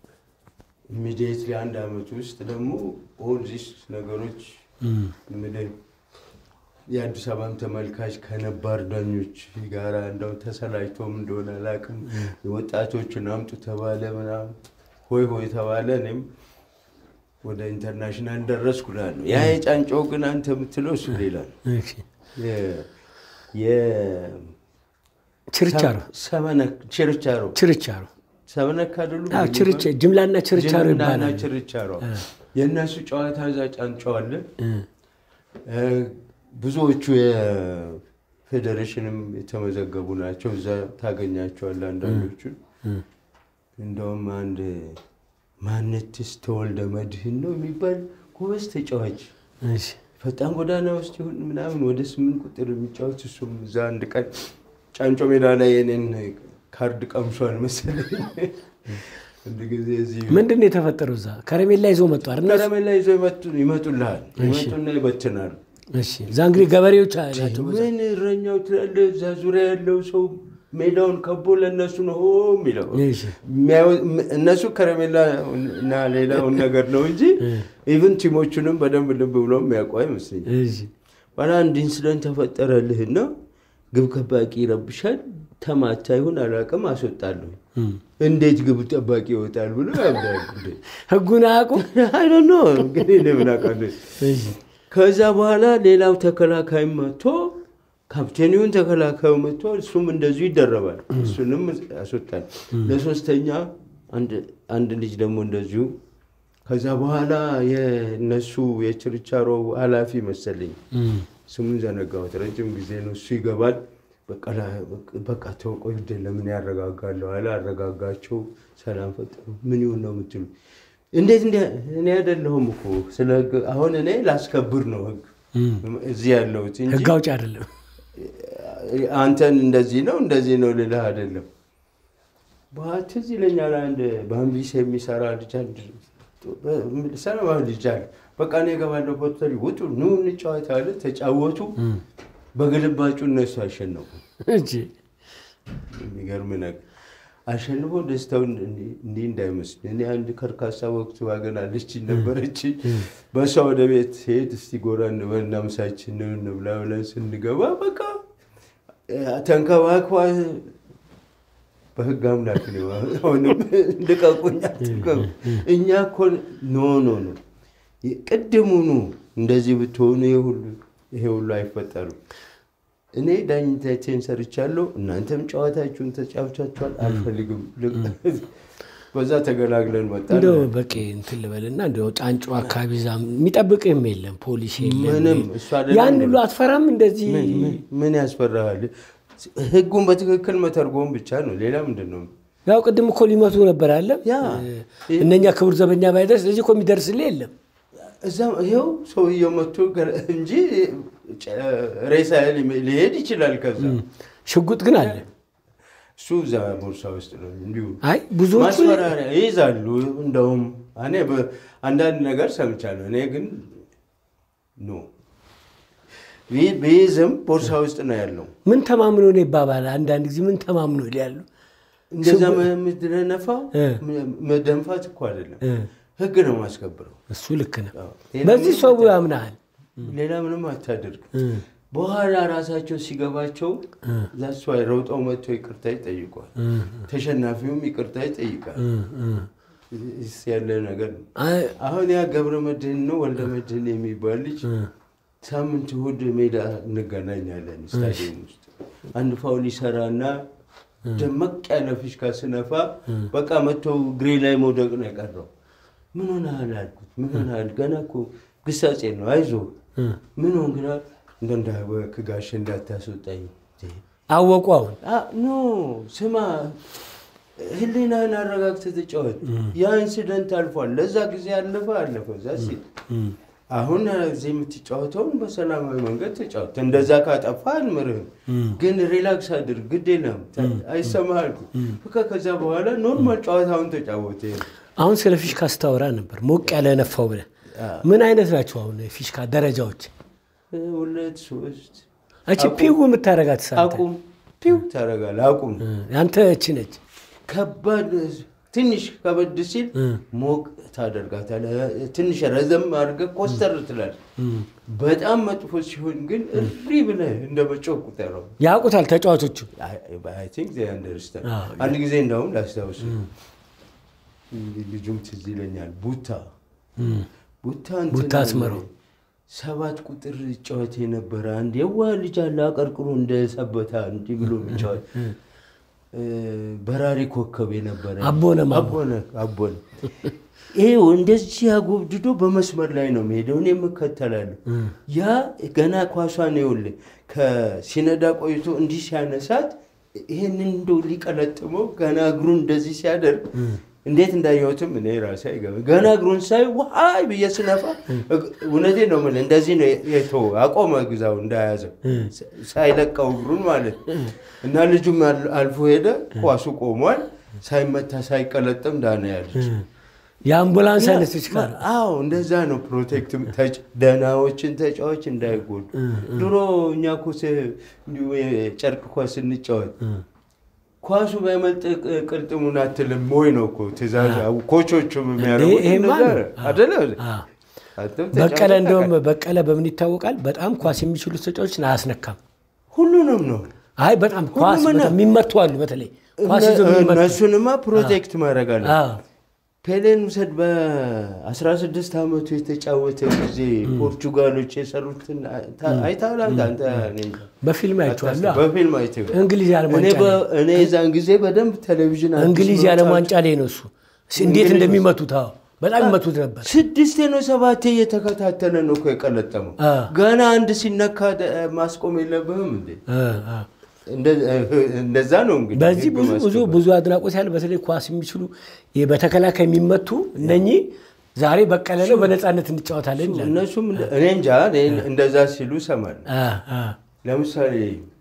ኢሚዲየትሊ አንድ አመት ውስጥ ደግሞ ኦል ዚስ ነገሮች ምልህ የአዲስ አበባን ተመልካች ከነባር ዳኞች ጋር እንደው ተሰላጅቶም እንደሆነ አላውቅም። ወጣቶችን አምጡ ተባለ፣ ምናምን ሆይ ሆይ ተባለ። እኔም ወደ ኢንተርናሽናል ደረስኩ እላለሁ። ያ የጫንጮ ግን አንተ የምትለው እሱ ሌላ ነው። እሺ የ- የ- ችርቻሮ ሰመነክ ችርቻሮ ችርቻሮ ሰመነክ አይደሉ? አዎ፣ ችርቻ ጅምላና ችርቻሮ ጅምናና ይባላል። ችርቻሮ የእነሱ ጨዋታ እዛ ጫንጨዋለን። እ፣ ብዙዎቹ የፌዴሬሽንም የተመዘገቡ ናቸው። እዛ ታገኛቸዋለህ አንዳንዶቹን። እንደውም አንድ ማነትስ ተወልደ መድህን ነው የሚባል ጎበዝ ተጫዋች እሺ ፈጣን ጎዳና ውስጥ ይሁን ምናምን ወደ ስምንት ቁጥር የሚጫወት እሱም እዛ አንድ ቀን ጫንጮ ሜዳ ላይ የኔን ካርድ ቀምሷል መሰለኝ። አንድ ጊዜ እዚህ ምንድን ነው የተፈጠረው? እዛ ከረሜላ ይዞ መጡ አይደል? ከረሜላ ይዘው ይመጡ- ይመጡልሃል ይመጡና ይበትናሉ። እሺ እዛ እንግዲህ ገበሬዎች ናቸው። ምን እረኛው ትላለህ? እዛ ዙሪያ ያለው ሰው ሜዳውን ከቦ ለእነሱ ነው ሆ የሚለው እሺ የሚያዩ- እነሱ ከረሜላ እና ሌላውን ነገር ነው እንጂ ኢቭን ቲሞቹንም በደንብ ልብ ብሎ የሚያውቁ አይመስለኝም። እሺ ባላ አንድ ኢንስደንት ተፈጠረልህና ግብ ጠባቂ ይረብሻል። ተማታ ይሁን አላውቅም፣ አስወጣለሁ። እም። እንዴት ግብ ጠባቂ ይወጣል ብሎ ያብዳል። ህጉን አያውቁም። አይደኖ እንግዲህ እኔ ምን አውቃለሁ። እሺ ከዛ በኋላ ሌላው ተከላካይ መጥቶ ካፕቴኒውን ተከላካዩ መጥቶ እሱም እንደዚሁ ይደረባል። እሱንም ያስወጣል። ለሶስተኛ አንድ- አንድ ልጅ ደግሞ እንደዚሁ ከዛ በኋላ የነሱ የችርቻሮ ኃላፊ መሰለኝ እም። ስሙን ዘነጋሁት። ረጅም ጊዜ ነው። እሱ ይገባል። በቃ ላ- በቃ ተው ቆይ ግድ ለምን ያረጋጋለሁ አለ። አረጋጋቸው። ሰላም ፈጠሩ። ምን ይሁን ነው የምትሉ? እንዴት እንዲ እኔ አይደለሁም እኮ ስለ ህግ አሁን እኔ ላስከብር ነው ህግ እም። እዚህ ያለሁት እንጂ ህግ አውጭ አይደለም። አንተን እንደዚህ ነው እንደዚህ ነው ልልህ አይደለም። በኋላ ትዝ ይለኛል አንድ በአምቢስ የሚሰራ ልጅ አንድ ሰላማዊ ልጅ አለ። በቃ እኔ እገባለሁ ሆቴል ውጡ ኑ እንጫወት አለ። ተጫወቱ። በግልባጩ እነሱ አሸነፉ። እሺ የሚገርም ነገር አሸንፎ ደስታውን እንዲህ እንዳይመስል እኔ አንድ ከርካሳ ወቅቱ ዋገን አለች ነበረች። በእሷ ወደ ቤት ሄድ እስቲ ጎራ እንበልና ምሳችን እንብላ ብለን ስንገባ በቃ ተንከባክባ በህግ አምላክ ነው አሁንም ልቀቁኝ አትልቀቁ። እኛ እኮ ኖ ኖ ኖ ቅድሙኑ እንደዚህ ብትሆኑ ይሄ ሁሉ ይሄ ሁሉ አይፈጠሩም። እኔ ዳኝነቴን ሰርቻለሁ፣ እናንተም ጨዋታችሁን ተጫውቻችኋል። አልፈልግም። በዛ ተገላግለን መጣን። እንደው በቂ እንትን ልበልና እንደው ጫንጮ አካባቢ ዛ የሚጠብቅህም የለም ፖሊስ የለም። ምንም እሱ አይደለም ያን እንዴ? ሁሉ አትፈራም? እንደዚህ ምን- ምን- ምን ያስፈራሃል? ህጉን በትክክል መተርጎም ብቻ ነው። ሌላ ምንድን ነው? ያው ቅድም እኮ ሊመቱ ነበር አለ ያ እነኛ ክቡር ዘበኛ ባይደርስ ለዚህ እኮ የሚደርስልህ የለም። እዛ ይኸው ሰውየው መቶ ገ- እንጂ ጨ- ሬሳ ሊሄድ ይችላል። ከዛ ሽጉጥ ግን አለ። እሱ እዛ ቦርሳ ውስጥ ነው እንዲሁ አይ ብዙዎቹ ማስፈራሪያ ይይዛሉ። እንደውም እኔ በ- አንዳንድ ነገር ሰምቻለሁ። እኔ ግን ኖ ቢ- ቢይዝም ቦርሳ ውስጥ ነው ያለው። ምን ተማምኖ ነው ይባባል። አንዳንድ ጊዜ ምን ተማምኖ ይላሉ። እንደዛ የምትደነፋው እ። መደንፋት እኮ አይደለም፣ እ፣ ህግ ነው ማስከብረው። እሱ ልክ ነው። አዎ። ሌላ በዚህ ምንም ሰው አታ- ያምናሃል። ሌላ ምንም አታደርግ። እ፣ በኋላ ራሳቸው ሲገባቸው ዛሷ ረውጠው መጥቶ ይቅርታ ይጠይቋል። እ፣ ተሸናፊውም ይቅርታ ይጠይቃል። እ፣ እ። እስ ያለ ነገር ነው። አይ፣ አሁን ያ ገብረ መድህን ነው ወልደ መድህን የሚባል ልጅ እ፣ ሳምንት እሑድ ሜዳ እንገናኛለን ስታዲየም ውስጥ አንድ ፋውል ይሰራና ደመቅ ያለ ፊሽካ ስነፋ በቃ መጥቶ እግሬ ላይ መውደቅ ነው የቀረው። ምን ሆነሃል አልኩት። ምን ሆነሃል? ገና እኮ ግሳጼ ነው አይዞህ። እ። ምን ሆን ግራ እንደ እንዳወክ ጋሽ እንዳታስወጣኝ አወቁ አሁን አ- ኖ ስማ፣ ህሊናህን አረጋግተህ ተጫወት። ያ ኢንሲደንት አልፏል። ለዛ ጊዜ አለፈ አለፈ። እዛ ሲል አሁን እዚህ የምትጫወተውን በሰላማዊ መንገድ ተጫወት። እንደዛ ካጠፋ አልምርህም፣ ግን ሪላክስ አድርግ፣ ግድ የለም አይሰማህ አልኩ። በቃ ከዛ በኋላ ኖርማል ጨዋታውን ተጫወተ። አሁን ስለ ፊሽካ ስታወራ ነበር ሞቅ ያለ ነፋው ብለህ ምን አይነት ናቸው አሁን ፊሽካ ደረጃዎች? ሁለት ሶስት እቺ ፒው የምታደርጋት ሰዓት አቁም ፒው ታደርጋለህ። አቁም ያንተ እቺ ነች። ከባድ ትንሽ ከበድ ሲል ሞቅ ታደርጋታለህ። ትንሽ ረዘም አድርገህ ኮስተር ትላለህ። በጣም መጥፎ ሲሆን ግን እሪ ብለህ እንደ መጮህ ቁጠረው። ያውቁታል ተጫዋቾቹ። አይ ቲንክ ዜይ አንደርስታንድ። አንድ ጊዜ እንደውም ላስታውስ፣ ልጁም ትዝ ይለኛል። ቡታ ቡታ እንትን ቡታ አስመረው ሰባት ቁጥር ጨዋታ የነበረ አንድ የዋ ልጅ አለ አቀርቅሮ እንደ ሰበታ እንዲህ ብሎ የሚጫወት በራሪ ኮከብ የነበረ አቦነ ማሞ። አቦነ አቦነ ይሄው እንደዚህ አጎብድዶ በመስመር ላይ ነው የሚሄደው። እኔ የምከተላለሁ። ያ ገና ኳሷን ይኸውልህ ከሲነዳ ቆይቶ እንዲህ ሲያነሳት ይህንን እንደው ሊቀለጥመው ገና እግሩን እንደዚህ ሲያደርግ እንዴት እንዳየሁትም እኔ ራሴ አይገባም። ገና እግሩን ሳይ ዋይ ብዬ ስነፋ እውነቴን ነው የምልህ እንደዚህ ነው የተወው። አቆመ ግዛው እንዳያዘው ሳይለቀው እግሩን ማለት እና ልጁም አልፎ ሄደ። ኳሱ ቆሟል። ሳይመታ ሳይቀለጥም ዳነ ያለች የአምቡላንስ አይነት ፊሽካ ነው። አዎ እንደዛ ነው። ፕሮቴክት ደህናዎችን ተጫዋች እንዳይጎዱ። ድሮ እኛ እኮ እንዲሁ የጨርቅ ኳስ ስንጫወት ኳሱ ባይመልጥ ቅልጥሙን አትልም ወይ ነው እኮ ትእዛዝ ኮቾቹም የሚያደርጉት ይሄማ እንደዛ ነው። ነው አደለ? አዎ። አንተም በቀለ ተጫውተህ እንደውም ታውቃለህ። በቀለ በምን ይታወቃል? በጣም ኳስ የሚችሉት ተጫዋቾችን አያስነካም። ሁሉንም ነው አይ በጣም ኳስ ሁሉም በጣም የሚመቱ አሉ። በተለይ ኳስ ይዘው እነ- የሚመቱ እነሱንማ ፕሮቴክት ማድረግ አለ። አዎ። ፔሌን ውሰድ። በ16 ዓመቱ የተጫወተ ጊዜ ፖርቹጋሎች የሰሩትን ታ- አይተሃል አንተ? አንተ እኔ እንጃ። በፊልም አይቼዋለሁ። በፊልም አይተኸው? እንግሊዝ የዓለም እኔ ዋንጫ በ- እኔ የዛን ጊዜ በደንብ ቴሌቪዥን አዲስ እንግሊዝ መውጣት- የዓለም ዋንጫ ላይ ነው እሱ እስ- እንዴት እንግሊዝ እንደሚመቱት አዎ፣ በጣም ይመቱት ነበር። ስድስቴ ነው ሰባቴ እየተከታተለ ነው እኮ የቀለጠመው። አ። ገና አንድ ሲነካ ደ- ማስቆም የለብህም እንዴ? አ፣ አ። እንደ- እንደዛ ነው እንግዲህ በዚህ ህግ ብዙ ብዙ ማስከበር። ብዙ አድናቆት ያለ በተለይ ኳስ የሚችሉ ይሄ በተከላካይ የሚመቱ እነኚህ ዛሬ በቀለ ነው በነፃነት እንጫወታለን ይላል። እነሱም እንደ- እኔ እንጃ እኔ እንደዛ ሲሉ እሰማለሁ። አ፣ አ። ለምሳሌ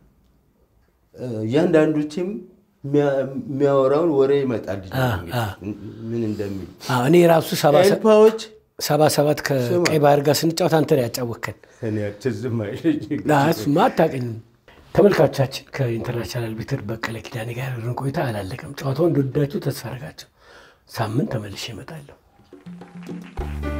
እ፣ እያንዳንዱ ቲም የሚያ- የሚያወራውን ወሬ ይመጣል አ፣ እንግዲህ አ። ምን እንደሚል አ፣ እኔ ራሱ ሰባ ሰ- ኤልፓዎች ሰባ ሰባት ከቀይ ባህር ጋር ስንጫወት አንተ ነው ያጫወከን። እኔ ትዝም አይለኝም። እሱማ አታውቅኝም። ተመልካቾቻችን ከኢንተርናሽናል አርቢትር በቀለ ኪዳኔ ጋር ያደረግን ቆይታ አላለቀም። ጨዋታውን እንደወደዳችሁ ተስፋ አደርጋለሁ። ሳምንት ተመልሼ እመጣለሁ።